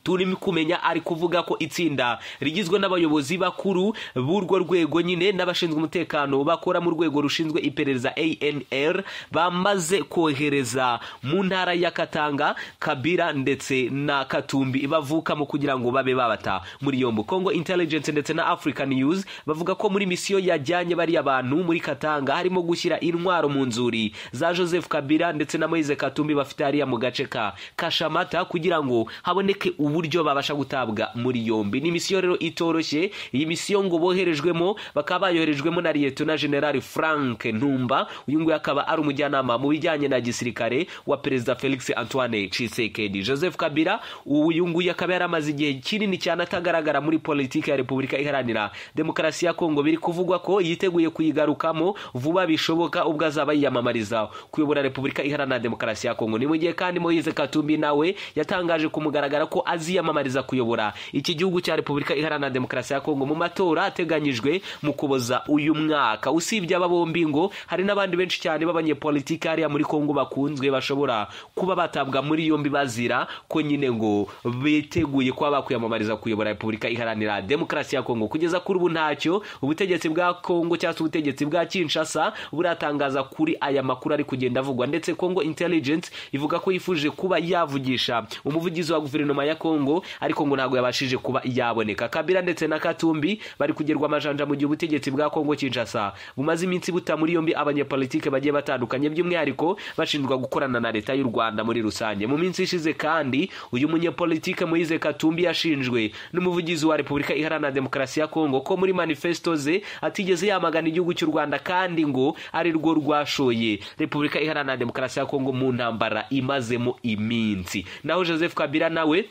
turimo kumenya ari kuvuga ko itsinda rigizwe n'abayobozi bakuru b'urwo rwego nyine n'abashinzwe umutekano bakora mu rwego rushinzwe iperereza ANR bamaze kohereza mu ntara ya Katanga Kabira ndetse na Katumbi bavukamo kugira ngo babe babata muri yombo Congo Intelligence ndetse na African News bavuga ko muri misiyo yajyanye bari abantu muri Katanga harimo gushyira intwaro mu nzuri za Joseph Kabila ndetse na Moise Katumbi bafite hariya mu gace ka Kashamata kugira ngo haboneke ubu uburyo babasha gutabwa muri yombi ni misiyo rero itoroshye iyi misiyo ngo boherejwemo bakaba bayoherejwemo na liyetona generali frank ntumba uyu nguyu akaba ari umujyanama mu bijyanye na gisirikare wa perezida felix antoine Tshisekedi joseph kabila uyu nguyu akaba yaramaze igihe kinini cyane atagaragara muri politiki ya repubulika iharanira demokarasi ya kongo biri kuvugwa ko yiteguye kuyigarukamo vuba bishoboka ubwo azaba yiyamamariza kuyobora repubulika iharanira demokarasi ya kongo ni mu gihe kandi moyize katumbi nawe yatangaje kumugaragara ko azi aziyamamariza kuyobora iki gihugu cya repubulika iharanira demokarasi ya kongo mu matora ateganyijwe mu kuboza uyu mwaka usibye aba bombi ngo hari n'abandi benshi cyane b'abanyepolitiki hariya muri kongo bakunzwe bashobora kuba batabwa muri yombi bazira ko nyine ngo biteguye kuba bakwiyamamariza kuyobora repubulika iharanira demokarasi ya kongo kugeza kuri ubu ntacyo ubutegetsi bwa kongo cyangwa se ubutegetsi bwa kinshasa buratangaza kuri aya makuru ari kugenda avugwa ndetse kongo intelligence ivuga ko yifuje kuba yavugisha umuvugizi wa guverinoma ya kongo kongo ariko ngo ntabwo yabashije kuba yaboneka kabira ndetse na katumbi bari kugerwa amajanja mu gihe ubutegetsi bwa kongo kinshasa bumaze iminsi buta muri yombi abanyepolitike bagiye batandukanye by'umwihariko bashinjwa gukorana na leta y'u rwanda muri rusange mu minsi ishize kandi uyu munyepolitike moyize katumbi yashinjwe n'umuvugizi wa repubulika iharanira demokarasi ya kongo ko muri manifesto ze atigeze yamagana igihugu cy'u rwanda kandi ngo ari rwo rwashoye repubulika iharanira demokarasi ya kongo mu ntambara imazemo iminsi naho joseph kabila nawe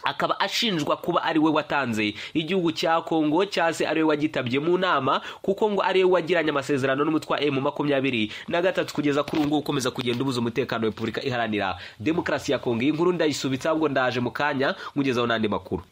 akaba ashinjwa kuba ari we watanze igihugu cya kongo cyangwa se ari we wagitabye mu nama kuko ngo ari we wagiranye amasezerano n'umutwa emu makumyabiri na gatatu kugeza kuri ubu ngubu ukomeza kugenda ubuza umutekano repubulika iharanira demokarasi ya kongo iyi nkuru ndayisubitsa ahubwo ndaje mu kanya nkugezaho n'andi makuru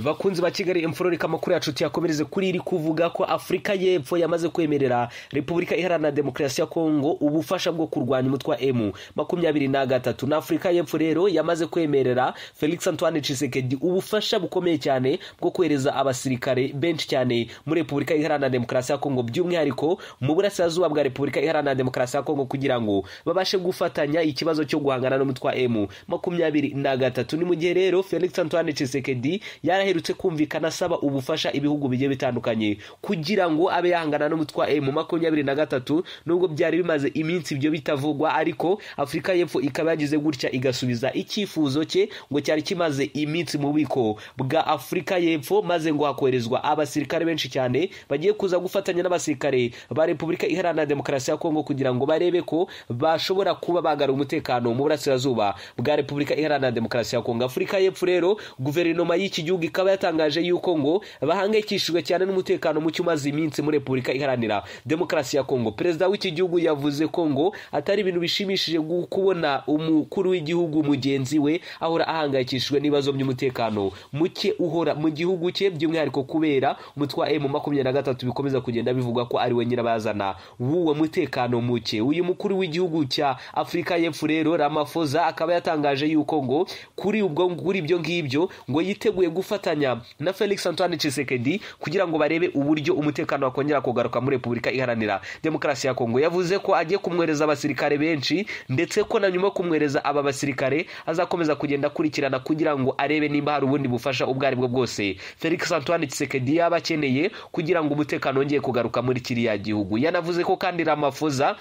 bakunzi ba kigali emfororika amakuru yacu tuyakomereze kuri iri kuvuga ko afurika y'epfo yamaze kwemerera repubulika iharanira demokarasi ya kongo ubufasha bwo kurwanya umutwe wa emu makumyabiri na gatatu na afurika y'epfo rero yamaze kwemerera felix antoine cisekedi ubufasha bukomeye cyane bwo kohereza abasirikare benshi cyane muri repubulika iharanira demokarasi ya kongo by'umwihariko mu burasirazuba bwa repubulika iharanira demokarasi ya kongo kugira ngo babashe gufatanya ikibazo cyo guhangana n'umutwe wa emu makumyabiri na gatatu ni mu gihe rero felix antoine cisekedi yari yaraherutse kumvikana asaba ubufasha ibihugu bigiye bitandukanye kugira ngo abe yahangana n'umutwe wa emu makumyabiri na gatatu nubwo byari bimaze iminsi ibyo bitavugwa ariko afurika y'epfo ikaba yagize gutya igasubiza icyifuzo cye ngo cyari kimaze iminsi mu bubiko bwa afurika y'epfo maze ngo hakoherezwa abasirikare benshi cyane bagiye kuza gufatanya n'abasirikare ba repubulika iharanira demokarasi ya kongo kugira ngo barebe ko bashobora kuba bagara umutekano mu burasirazuba bwa repubulika iharanira demokarasi ya kongo afurika y'epfo rero guverinoma y'iki gihugu ikaba yatangaje yuko ngo bahangayikishijwe cyane n'umutekano muke umaze iminsi muri repubulika iharanira demokarasi ya kongo perezida w'iki gihugu yavuze ko ngo atari ibintu bishimishije kubona umukuru w'igihugu mugenzi we ahora ahangayikishijwe n'ibibazo by'umutekano muke uhora mu gihugu cye by'umwihariko kubera umutwe wa emu makumyabiri na gatatu bikomeza kugenda bivuga ko ari we nyirabazana w'uwo mutekano muke uyu mukuru w'igihugu cya afurika y'epfo rero ramafoza akaba yatangaje yuko ngo kuri ubwo kuri ibyo ngibyo ngo yiteguye gufata gufatanya na felix antoine cisekedi kugira ngo barebe uburyo umutekano wakongera kugaruka muri repubulika iharanira demokarasi ya kongo yavuze ko agiye kumwohereza abasirikare benshi ndetse ko na nyuma yo kumwohereza aba basirikare azakomeza kugenda akurikirana kugira ngo arebe nimba hari ubundi bufasha ubwo aribwo bwose felix antoine cisekedi yaba akeneye kugira ngo umutekano wongeye kugaruka muri kiriya gihugu yanavuze ko kandi ramafoza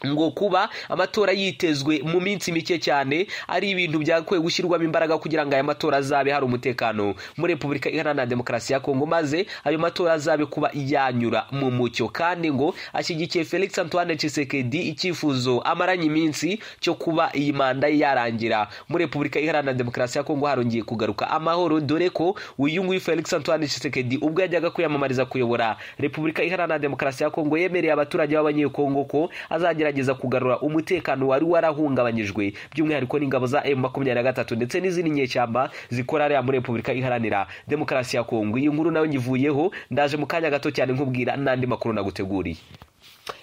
ngo kuba amatora yitezwe mu minsi mike cyane ari ibintu byakwiye gushyirwamo imbaraga kugira ngo aya matora azabe hari umutekano muri repubulika iharanira demokarasi ya kongo maze ayo matora azabe kuba yanyura mu mucyo kandi ngo ashyigikiye felix antoine cisekedi icyifuzo amaranye iminsi cyo kuba iyi manda ye yarangira muri repubulika iharanira demokarasi ya kongo harongeye kugaruka amahoro dore ko uyu nguyu felix antoine cisekedi ubwo yajyaga kwiyamamariza kuyobora repubulika iharanira demokarasi ya kongo yemereye abaturage b'abanyekongo ko azagera kugerageza kugarura umutekano wari warahungabanyijwe by'umwihariko n'ingabo za M23 na ndetse n'izindi nyeshyamba zikora ari muri Repubulika iharanira demokarasi ya Kongo iyi nkuru nayo nyivuyeho ndaje mu kanya gato cyane nkubwira n'andi makuru naguteguriye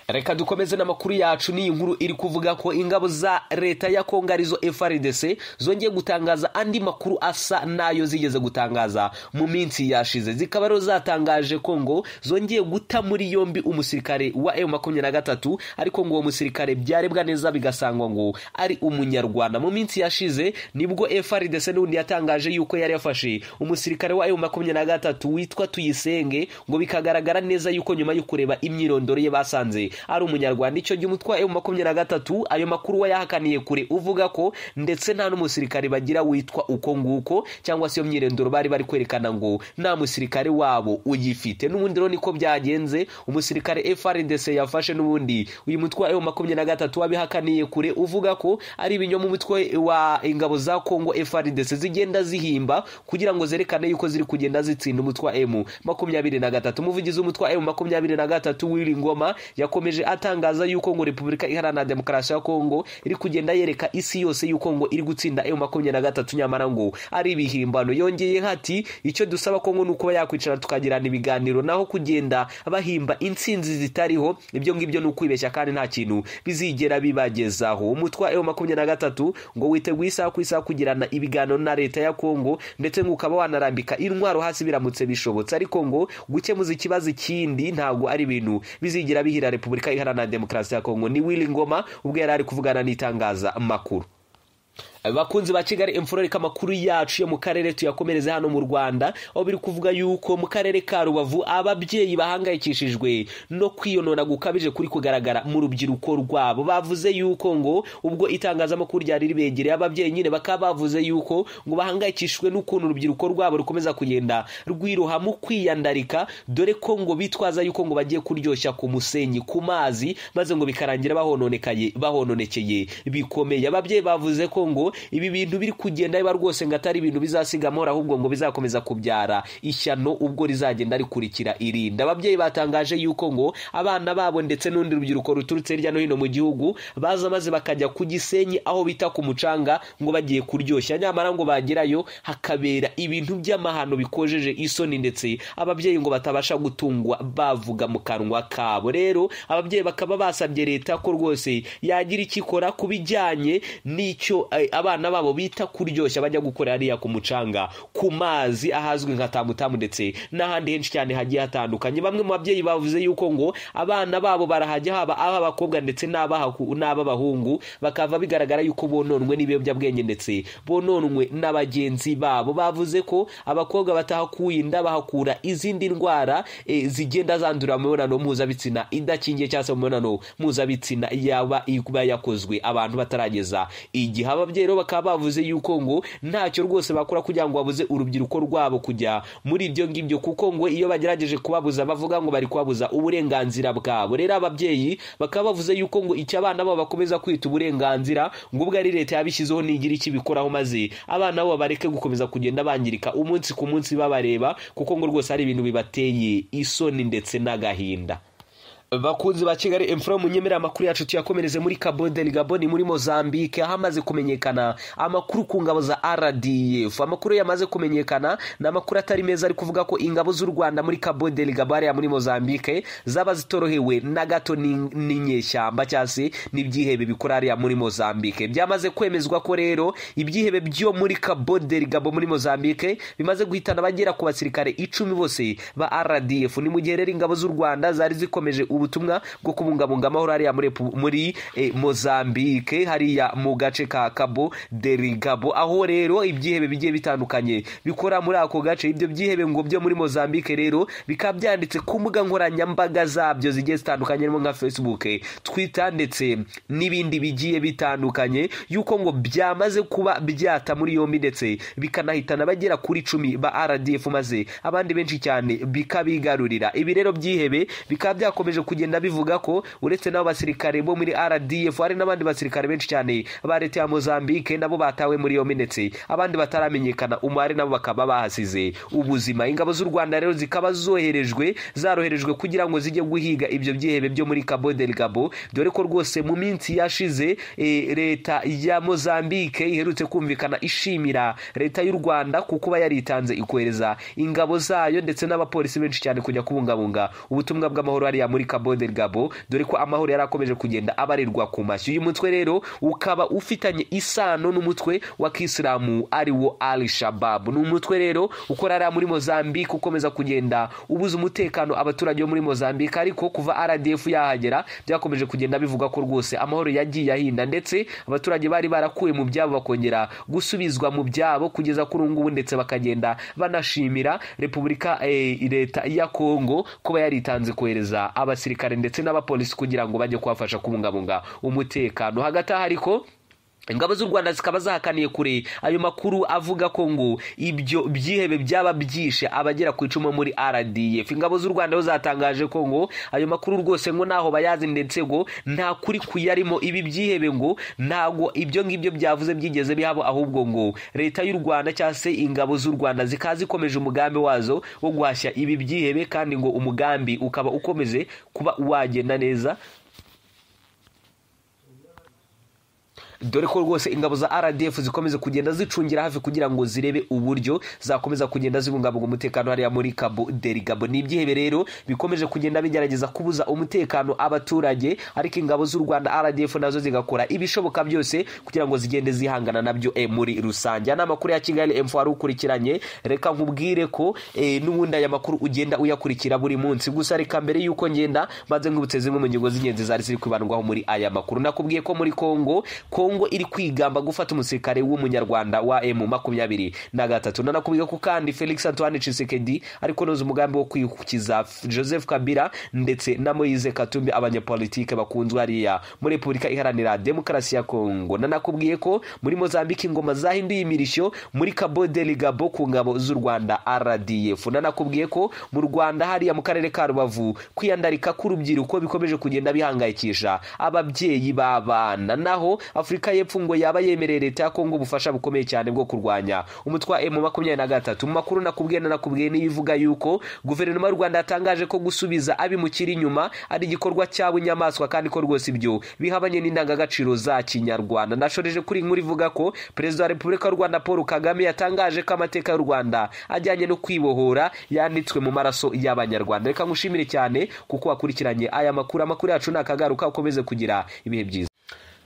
reka dukomeze n'amakuru yacu n'iyi nkuru iri kuvuga ko ingabo za leta ya kongo arizo frdc zongeye gutangaza andi makuru asa n'ayo zigeze gutangaza mu minsi yashize zikaba rero zatangaje ko ngo zongeye guta muri yombi umusirikare wa emu makumyabiri na gatatu ariko ngo uwo musirikare byarebwa neza bigasangwa ngo ari umunyarwanda mu minsi yashize nibwo frdc n'ubundi yatangaje yuko yari yafashe umusirikare wa emu makumyabiri na gatatu witwa tuyisenge ngo bikagaragara neza yuko nyuma yo kureba imyirondoro ye basanze ari umunyarwanda icyo gihe umutwe wa emu makumyabiri na gatatu ayo makuru we yahakaniye kure uvuga ko ndetse nta n'umusirikare bagira witwa uko nguko cyangwa se iyo myirondoro bari bari kwerekana ngo nta musirikare wabo uyifite n'ubundi rero niko byagenze umusirikare frdc yafashe n'ubundi uyu mutwe wa emu makumyabiri na gatatu wabihakaniye kure uvuga ko ari ibinyoma umutwe wa ingabo za kongo frdc zigenda zihimba kugira ngo zerekane yuko ziri kugenda zitsinda umutwe wa emu makumyabiri na gatatu umuvugizi w'umutwe wa emu makumyabiri na gatatu w'iri ngoma yakomeje yakomeje atangaza yuko ngo repubulika iharanira demokarasi ya kongo iri kugenda yereka isi yose yuko ngo iri gutsinda emu makumyabiri na gatatu nyamara ngo ari ibihimbano yongeye hati icyo dusaba kongo ni ukuba yakwicara tukagirana ibiganiro naho kugenda bahimba intsinzi zitariho ibyo ngibyo ni ukwibeshya kandi nta kintu bizigera bibagezaho umutwe wa emu makumyabiri na gatatu ngo witeguye isaha ku isaha kugirana ibiganiro na leta ya kongo ndetse ngo ukaba wanarambika intwaro hasi biramutse bishobotse ariko ngo gukemuza ikibazo ikindi ntabwo ari ibintu bizigira bihira repubulika repubulika iharanira demokarasi ya kongo ni willy ngoma ubwo yari ari kuvugana n'itangaza makuru bakunzi ba kigali imfuroreka amakuru yacu yo mu karere tuyakomereze hano mu rwanda aho biri kuvuga yuko mu karere ka rubavu ababyeyi bahangayikishijwe no kwiyonona gukabije kuri kugaragara mu rubyiruko rwabo bavuze yuko ngo ubwo itangazamakuru ryari ribegereye ababyeyi nyine bakaba bavuze yuko ngo bahangayikishijwe n'ukuntu urubyiruko rwabo rukomeza kugenda rwiroha mu kwiyandarika dore ko ngo bitwaza yuko ngo bagiye kuryoshya ku musenyi ku mazi maze ngo bikarangira bahononekaye bahononekeye bikomeye ababyeyi bavuze ko ngo ko ibi bintu biri kugenda biba rwose ngo atari ibintu bizasiga amahoro ahubwo ngo bizakomeza kubyara ishyano ubwo rizagenda rikurikira irinda ababyeyi batangaje yuko ngo abana babo ndetse n'undi rubyiruko ruturutse hirya no hino mu gihugu baza maze bakajya ku gisenyi aho bita ku mucanga ngo bagiye kuryoshya nyamara ngo bagerayo hakabera ibintu by'amahano bikojeje isoni ndetse ababyeyi ngo batabasha gutungwa bavuga mu kanwa kabo rero ababyeyi bakaba basabye leta ko rwose yagira icyo ikora ku bijyanye n'icyo eh, abana babo bita kuryoshya bajya gukora hariya ku mucanga ku mazi ahazwi nka tamutamu ndetse n'ahandi henshi cyane hagiye hatandukanye bamwe mu babyeyi bavuze yuko ngo abana babo barahajya haba ab'abakobwa ndetse n'abahaku- n'ab'abahungu bakava bigaragara yuko bononwe n'ibiyobyabwenge ndetse bononwe na bagenzi babo bavuze ko abakobwa batahakuye inda bahakura izindi ndwara eh, zigenda zandurira mu mibonano mpuzabitsina idakingiye cyangwa se mu mibonano mpuzabitsina yaba iba yakozwe abantu batarageza igihe ababyeyi rero bakaba bavuze yuko ngo ntacyo rwose bakora kugira ngo babuze urubyiruko rwabo kujya muri ibyo ngibyo kuko ngo iyo bagerageje kubabuza bavuga ngo bari kubabuza uburenganzira bwabo rero ababyeyi bakaba bavuze yuko ngo icyo abana babo bakomeza kwita uburenganzira ngo ubwo ari leta yabishyizeho nigira icyo ibikoraho maze abana babo bareke gukomeza kugenda bangirika umunsi ku munsi babareba kuko ngo rwose hari ibintu bibateye isoni ndetse n'agahinda bakunzi ba kigali emfura munyemerera amakuru yacu tuyakomereze muri kabode gaboni muri mozambique aho amaze kumenyekana amakuru ku ngabo za rdf amakuru yamaze kumenyekana ni amakuru atari meza ari kuvuga ko ingabo z'u rwanda muri kabode gabariya muri mozambique zaba zitorohewe na gato ni- n'inyeshyamba cyangwa se n'ibyihebe bikora hariya muri mozambique byamaze kwemezwa ko rero ibyihebe byo muri kabode gabo muri mozambique bimaze guhitana abagera ku basirikare icumi bose ba rdf ni mu gihe rero ingabo z'u rwanda zari zikomeje ubutumwa bwo kubungabunga amahoro hariya muri, Repu- muri eh, mozambique hariya mu gace ka cabo derigabo aho rero ibyihebe bigiye bitandukanye bikora muri ako gace ibyo byihebe ngo byo muri mozambique rero bikaba byanditse ku mbuga nkoranyambaga zabyo zigiye zitandukanye harimo nka facebook eh, twitter ndetse n'ibindi bigiye bitandukanye yuko ngo byamaze kuba byata muri yombi ndetse bikanahitana abagera kuri icumi ba rdf maze abandi benshi cyane bikabigarurira ibi rero byihebe bikaba byakomeje kugenda bivuga ko uretse n'abo basirikare bo muri rdf hari n'abandi basirikare benshi cyane ba leta ya mozambique nabo batawe muri yombi ndetse abandi bataramenyekana umubare nabo bakaba bahasize ubuzima ingabo z'u rwanda rero zikaba zoherejwe zaroherejwe kugira ngo zijye guhiga ibyo byihebe byo muri cabo del gabo dore ko rwose mu minsi yashize eh, leta ya mozambique iherutse kumvikana ishimira leta y'u rwanda ku kuba yaritanze ikohereza ingabo zayo ndetse n'abapolisi benshi cyane kujya kubungabunga ubutumwa bw'amahoro hariya muri cabo del gabo dore ko amahoro yari akomeje kugenda abarirwa ku mashyi uyu mutwe rero ukaba ufitanye isano n'umutwe wa kisilamu ari wo al shababu ni umutwe rero ukora hariya muri mozambique ukomeza kugenda ubuza umutekano abaturage bo muri mozambique ariko kuva rdf yahagera byakomeje kugenda bivuga ko rwose amahoro yagiye ahinda ndetse abaturage bari barakuwe mu byabo bakongera gusubizwa mu byabo kugeza kuri ubu ngubu ndetse bakagenda banashimira repubulika eh, leta ya kongo kuba yaritanze kohereza abasirikare ndetse n'abapolisi kugira ngo bajye kubafasha kubungabunga umutekano hagati aho ariko ingabo z'u rwanda zikaba zahakaniye kure ayo makuru avuga ko ngo ibyo byihebe byaba byishe abagera ku icumu muri rdf ingabo z'u rwanda zo zatangaje ko ngo ayo makuru rwose ngo ntaho bayazi ndetse ngo nta kuri kuyarimo ibi byihebe ngo ntago ibyo ngibyo byavuze byigeze bihabo ahubwo ngo leta y'u rwanda cyangwa se ingabo z'u rwanda zikaba zikomeje umugambi wazo wo guhashya ibi byihebe kandi ngo umugambi ukaba ukomeze kuba wagenda neza dore ko rwose ingabo za rdf zikomeza kugenda zicungira hafi kugira ngo zirebe uburyo zakomeza kugenda zibungabunga umutekano hariya muri cabo derigabo ni ibyihebe rero bikomeje kugenda bigerageza kubuza umutekano abaturage ariko ingabo z'u rwanda rdf nazo zigakora ibishoboka byose kugira ngo zigende zihangana nabyo eh, muri rusange aya ni amakuru ya kigali emfo wari ukurikiranye reka nkubwire ko eh, n'ubundi aya makuru ugenda uyakurikira buri munsi gusa reka mbere y'uko ngenda maze nkibutse zimwe mu ngingo z'ingenzi zari ziri kwibandwaho muri aya makuru nakubwiye ko muri kongo kongo iri kwigamba gufata umusirikare w'umunyarwanda wa emu makumyabiri na gatatu nanakubwiye ko kandi felix antoine cisekedi ari kunoza umugambi wo kwikiza joseph kabila ndetse na moise katumbi abanyapolitike bakunzwe hariya muri repubulika iharanira demokarasi ya kongo nanakubwiye ko muri mozambique ingoma zahinduye imirishyo muri cabo deligabo ku ngabo z'u rwanda rdf nanakubwiye ko mu rwanda hariya mu karere ka rubavu kwiyandarika k'urubyiruko bikomeje kugenda bihangayikisha ababyeyi b'abana naho afurika afurika y'epfo ngo yaba yemereye leta ya kongo ubufasha bukomeye cyane bwo kurwanya umutwe wa emu makumyabiri na gatatu mu makuru nakubwiye nanakubwiye niyo ivuga yuko guverinoma y'u rwanda yatangaje ko gusubiza abimukira inyuma ari igikorwa cyaba inyamaswa kandi ko rwose ibyo bihabanye n'indangagaciro za kinyarwanda nashoreje kuri inkuru ivuga ko perezida wa repubulika y'u rwanda paul kagame yatangaje ko amateka y'u rwanda ajyanye no kwibohora yanditswe mu maraso y'abanyarwanda reka ngushimire cyane kuko wakurikiranye aya makuru amakuru yacu ni akagaruka ukomeze kugira ibihe byiza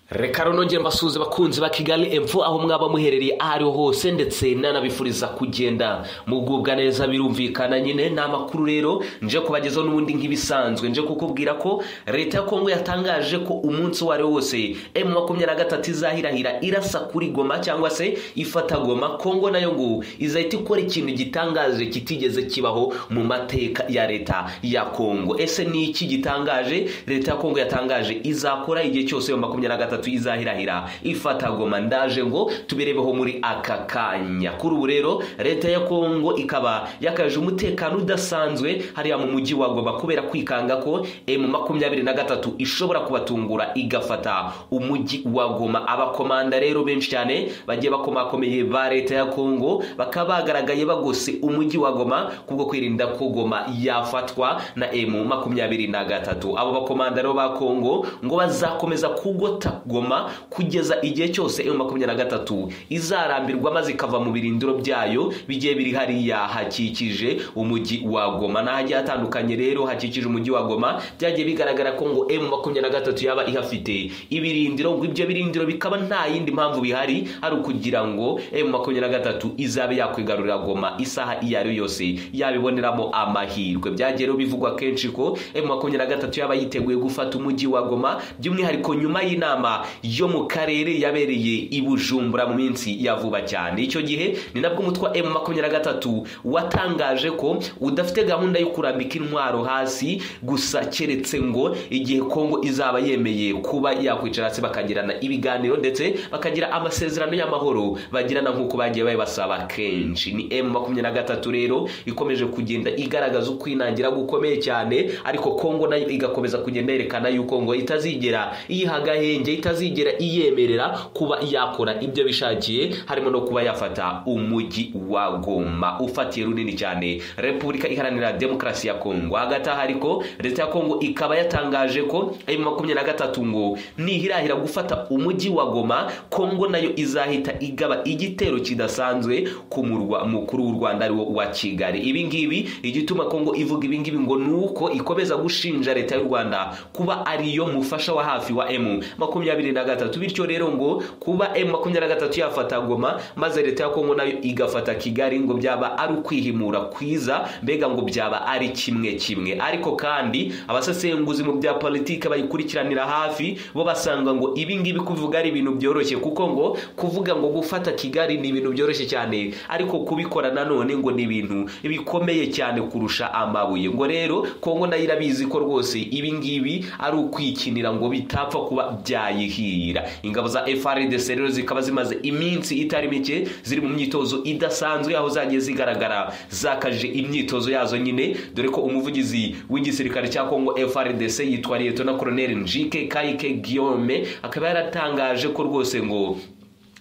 reka runongere mbasuhuze abakunzi ba kigali emfo aho mwaba muherereye aho ariho hose ndetse nanabifuriza kugenda mugubwa neza birumvikana nyine ni amakuru rero nje kubagezaho n'ubundi nk'ibisanzwe nje kukubwira ko leta ya kongo yatangaje ko umunsi uwo ari wo wose emu makumyabiri na gatatu izahirahira irasa kuri goma cyangwa se ifata goma kongo nayo ngo izahita ikora ikintu gitangaje kitigeze kibaho mu mateka ya leta ya kongo ese ni iki gitangaje leta ya kongo yatangaje izakora igihe cyose emu makumyabiri na gatatu gatatu izahirahira ifata goma ndaje ngo tubirebeho muri aka kanya kuri ubu rero leta ya kongo ikaba yakaje umutekano udasanzwe hariya mu mujyi wa goma kubera kwikanga ko emu makumyabiri na gatatu ishobora kubatungura igafata umujyi wa goma abakomanda rero benshi cyane bagiye bakomakomeye ba leta ya kongo bakaba bagaragaye bagose umujyi wa goma kubwo kwirinda ko goma yafatwa na emu makumyabiri na gatatu abo bakomanda rero ba kongo ngo bazakomeza kugota goma kugeza igihe cyose emu makumyabiri na gatatu izarambirwa maze ikava mu birindiro byayo bigiye biri hariya hakikije umujyi wa goma n'ahagiye hatandukanye rero hakikije umujyi wa goma byagiye bigaragara ko ngo emu makumyabiri na gatatu yaba ihafite ibirindiro ngo ibyo birindiro bikaba nta yindi mpamvu bihari ari ukugira ngo emu makumyabiri na gatatu izabe yakwigarurira goma isaha iyo ari yo yose yabiboneramo amahirwe byagiye rero bivugwa kenshi ko emu makumyabiri na gatatu yaba yiteguye gufata umujyi wa goma by'umwihariko nyuma y'inama yo mu karere yabereye i bujumbura mu minsi ya vuba cyane icyo gihe ni nabwo umutwe wa emu makumyabiri na gatatu watangaje ko udafite gahunda yo kurambika intwaro hasi gusa keretse ngo igihe kongo izaba yemeye kuba yakwicara hasi bakagirana ibiganiro ndetse bakagira amasezerano y'amahoro bagirana nk'uko bagiye babibasaba kenshi ni emu makumyabiri na gatatu rero ikomeje kugenda igaragaza ukwinangira gukomeye cyane ariko kongo nayo igakomeza kugenda yerekana yuko ngo itazigera iyiha agahenge itazigera iyemerera kuba yakora ibyo bishakiye harimo no kuba yafata umujyi wa goma ufatiye runini cyane repubulika iharanira demokarasi ya kongo hagati aho ariko leta ya kongo ikaba yatangaje ko ayo makumyabiri na gatatu ngo nihirahira gufata umujyi wa goma kongo nayo izahita igaba igitero kidasanzwe ku murwa mukuru w'u rwanda ariwo wa kigali ibi ngibi igituma kongo ivuga ibi ngibi ngo ni uko ikomeza gushinja leta y'u rwanda kuba ariyo mufasha wa hafi wa emu makumyabiri makumyabiri na gatatu bityo rero ngo kuba emu makumyabiri na gatatu yafata goma maze leta ya kongo nayo igafata kigali ngo byaba ari ukwihimura kwiza mbega ngo byaba ari kimwe kimwe ariko kandi abasesenguzi mu bya politiki bayikurikiranira hafi bo basanga ngo ibi ngibi kuvuga ari ibintu byoroshye kuko ngo kuvuga ngo gufata kigali ni ibintu byoroshye cyane ariko kubikora nanone ngo ni ibintu bikomeye cyane kurusha amabuye ngo rero kongo nayo irabizi ko rwose ibi ngibi ari ukwikinira ngo bitapfa kuba byayi bayihira ingabo za FRDC rero zikaba zimaze iminsi itari mike ziri mu myitozo idasanzwe aho zagiye zigaragara zakaje imyitozo yazo nyine dore ko umuvugizi w'igisirikare cya Kongo FRDC yitwa Lieutenant na Colonel Njike Kaike Guillaume akaba yaratangaje ko rwose ngo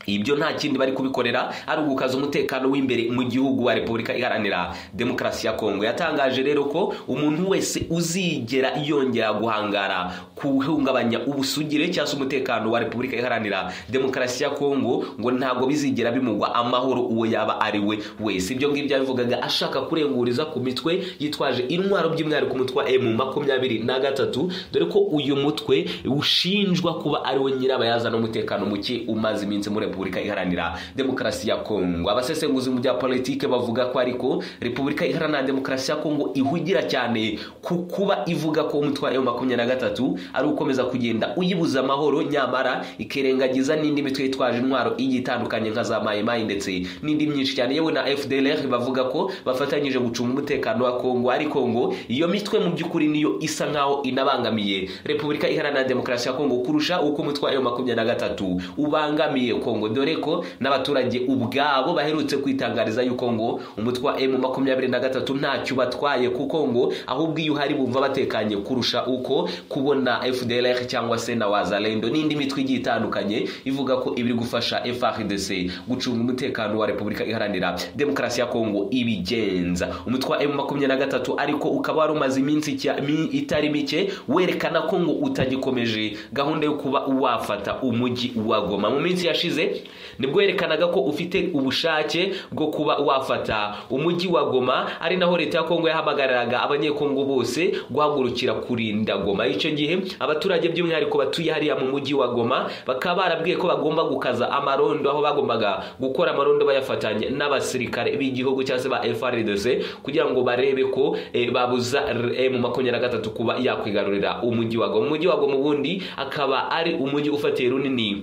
ibyo nta kindi bari kubikorera ari ugukaza umutekano w'imbere mu gihugu wa repubulika iharanira demokarasi ya kongo yatangaje rero ko umuntu wese uzigera yongera guhangara kuhungabanya ubusugire cyangwa se umutekano wa repubulika iharanira demokarasi ya kongo ngo ntabwo bizigera bimugwa amahoro uwo yaba ari we wese ibyo ngibyo yabivugaga ashaka kurenguriza ku mitwe yitwaje intwaro by'umwihariko umutwe wa emu makumyabiri na gatatu dore ko uyu mutwe ushinjwa kuba ari we nyirabayazana umutekano muke umaze iminsi muri repubulika iharanira demokarasi ya kongo abasesenguzi mu bya politiki bavuga ko ariko repubulika iharanira demokarasi ya kongo ihugira cyane ku kuba ivuga ko umutwe wa makumyabiri na gatatu ari ukomeza kugenda uyibuza amahoro nyamara ikirengagiza n'indi mitwe yitwaje intwaro igiye itandukanye nka za mayimayi ndetse n'indi myinshi cyane yewe na fdlr bavuga ko bafatanyije gucunga umutekano wa kongo ariko ngo iyo mitwe mu by'ukuri niyo isa nkaho inabangamiye repubulika iharanira demokarasi ya kongo kurusha uko umutwe wa makumyabiri na gatatu ubangamiye kongo kongo dore ko n'abaturage ubwabo baherutse kwitangariza yuko ngo umutwe wa emu makumyabiri na gatatu ntacyo ubatwaye kuko ngo ahubwo iyo uhari bumva batekanye kurusha uko kubona fdlr cyangwa se na wazalendo n'indi mitwe igiye itandukanye ivuga ko ibiri gufasha frdc gucunga umutekano wa repubulika iharanira demokarasi ya kongo ibigenza umutwe wa emu makumyabiri na gatatu ariko ukaba wari umaze iminsi icya- mi- itari mike werekana ko ngo utagikomeje gahunda yo kuba wafata umujyi wa goma mu minsi yashize nibwo yerekanaga ko ufite ubushake bwo kuba wafata umujyi wa goma ari naho leta ya kongo yahamagariraga abanyekongo bose guhagurukira kurinda goma icyo gihe abaturage by'umwihariko batuye hariya mu mujyi wa goma bakaba barabwiye ko bagomba gukaza amarondo aho bagombaga gukora amarondo bayafatanya n'abasirikare b'igihugu cyangwa se ba frdc kugira ngo barebe ko eh, babuza mu makumyabiri na gatatu kuba yakwigarurira umujyi wa goma umujyi wa goma ubundi akaba ari umujyi ufatiye runini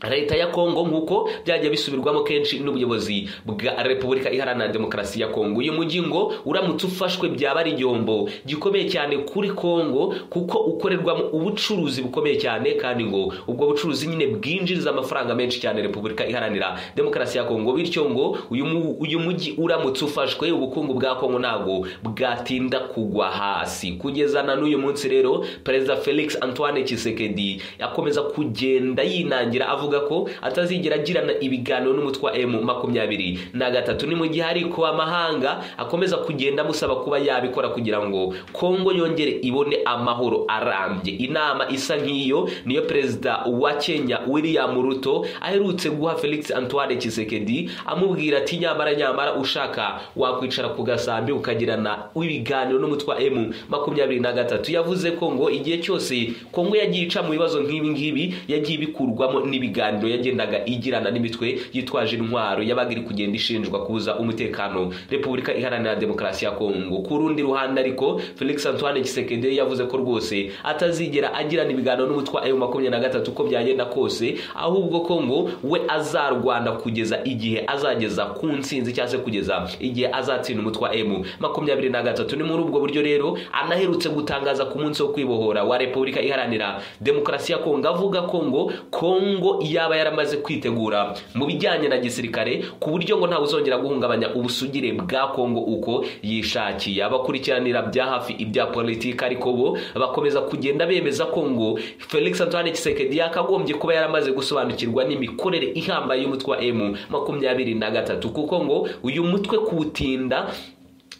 leta ya kongo nk'uko byajya bisubirwamo kenshi n'ubuyobozi bwa repubulika iharanira demokarasi ya kongo uyu mujyi ngo uramutse ufashwe byaba ari igihombo gikomeye cyane kuri kongo kuko ukorerwamo ubucuruzi bukomeye cyane kandi ngo ubwo bucuruzi nyine bwinjiriza amafaranga menshi cyane repubulika iharanira demokarasi ya kongo bityo ngo uyu mu- uyu mujyi uramutse ufashwe ubukungu bwa kongo ntabwo bwatinda kugwa hasi kugeza na n'uyu munsi rero perezida felix antoine kisekedi akomeza kugenda yinangira avuga ko atazigera agirana ibiganiro n'umutwe wa emu makumyabiri na gatatu ni mu gihe ariko amahanga akomeza kugenda amusaba kuba yabikora kugira ngo kongo yongere ibone amahoro arambye inama isa nk'iyo niyo perezida wa kenya william ruto aherutse guha felix antoine kisekedi amubwira ati nyamara nyamara ushaka wakwicara ku gasambi ukagirana ibiganiro n'umutwe wa emu makumyabiri na gatatu yavuze ko ngo igihe cyose kongo yagiye ica mu bibazo nk'ibi ngibi yagiye ibikurwamo n'ibiganiro yagendaga igirana n'imitwe yitwaje intwaro yabaga iri kugenda ishinjwa kubuza umutekano repubulika iharanira demokarasi ya kongo ku rundi ruhande ariko felix antoine kisekedi yavuze ko rwose atazigera agirana ibiganiro n'umutwe wa emu makumyabiri na gatatu uko byagenda kose ahubwo ko ngo we azarwanda kugeza igihe azageza ku nsinzi cyangwa se kugeza igihe azatsinda umutwe wa emu makumyabiri na gatatu ni muri ubwo buryo rero anaherutse gutangaza ku munsi wo kwibohora wa repubulika iharanira demokarasi ya kongo avuga ko ngo kongo yaba yaramaze kwitegura mu bijyanye na gisirikare ku buryo ngo ntawe uzongera guhungabanya ubusugire bwa kongo uko yishakiye abakurikiranira bya hafi ibya politiki ariko bo bakomeza kugenda bemeza ko ngo felix antoine kisekedi yakagombye kuba yaramaze gusobanukirwa n'imikorere ihambaye y'umutwe wa emu makumyabiri na gatatu kuko ngo uyu mutwe kuwutinda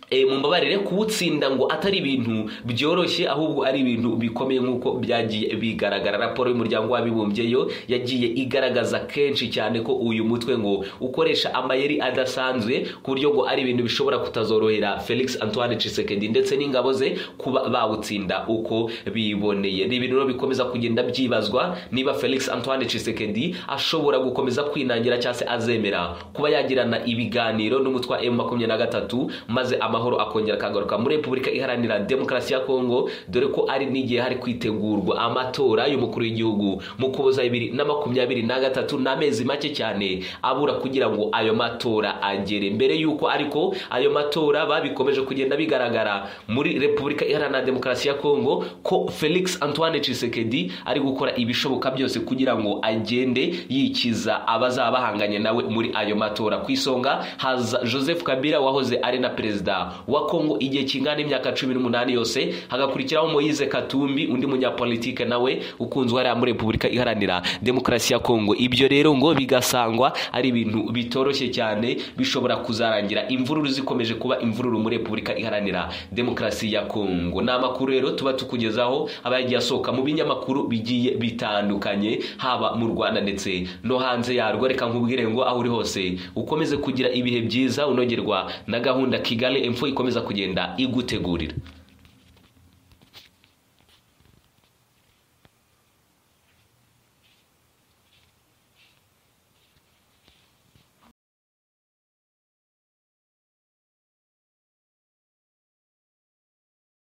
E, mumbabarire kuwutsinda ngo atari ibintu byoroshye ahubwo ari ibintu bikomeye nk'uko byagiye bigaragara raporo y'umuryango w'abibumbye yo yagiye igaragaza kenshi cyane ko uyu mutwe ngo ukoresha amayeri adasanzwe ku buryo ngo ari ibintu bishobora kutazorohera felix antoine cisekedi ndetse n'ingabo ze kuba bawutsinda uko biboneye ni ibintu rero bikomeza kugenda byibazwa niba felix antoine cisekedi ashobora gukomeza kwinangira cyangwa se azemera kuba yagirana ibiganiro n'umutwe wa emu makumyabiri na gatatu maze amahoro akongera akagaruka muri repubulika iharanira demokarasi ya kongo dore ko ari n'igihe hari kwitegurwa amatora y'umukuru w'igihugu mu kuboza bibiri na makumyabiri na gatatu n'amezi make cyane abura kugira ngo ayo matora agere mbere y'uko ariko ayo matora babikomeje kugenda bigaragara muri repubulika iharanira demokarasi ya kongo ko felix antoine cisekedi ari gukora ibishoboka byose kugira ngo agende yikiza abazaba bahanganye nawe muri ayo matora ku isonga haza joseph kabila wahoze ari na perezida wa kongo igihe kingana imyaka cumi n'umunani yose hagakurikiraho moise katumbi undi munyapolitike nawe ukunzwe hariya muri repubulika iharanira demokarasi ya kongo ibyo rero ngo bigasangwa ari ibintu bitoroshye cyane bishobora kuzarangira imvururu zikomeje kuba imvururu muri repubulika iharanira demokarasi ya kongo ni amakuru rero tuba tukugezaho aba yagiye asohoka mu binyamakuru bigiye bitandukanye haba mu rwanda ndetse no hanze yarwo reka nkubwire ngo aho uri hose ukomeze kugira ibihe byiza unogerwa na gahunda kigali emfo ikomeza kugenda igutegurira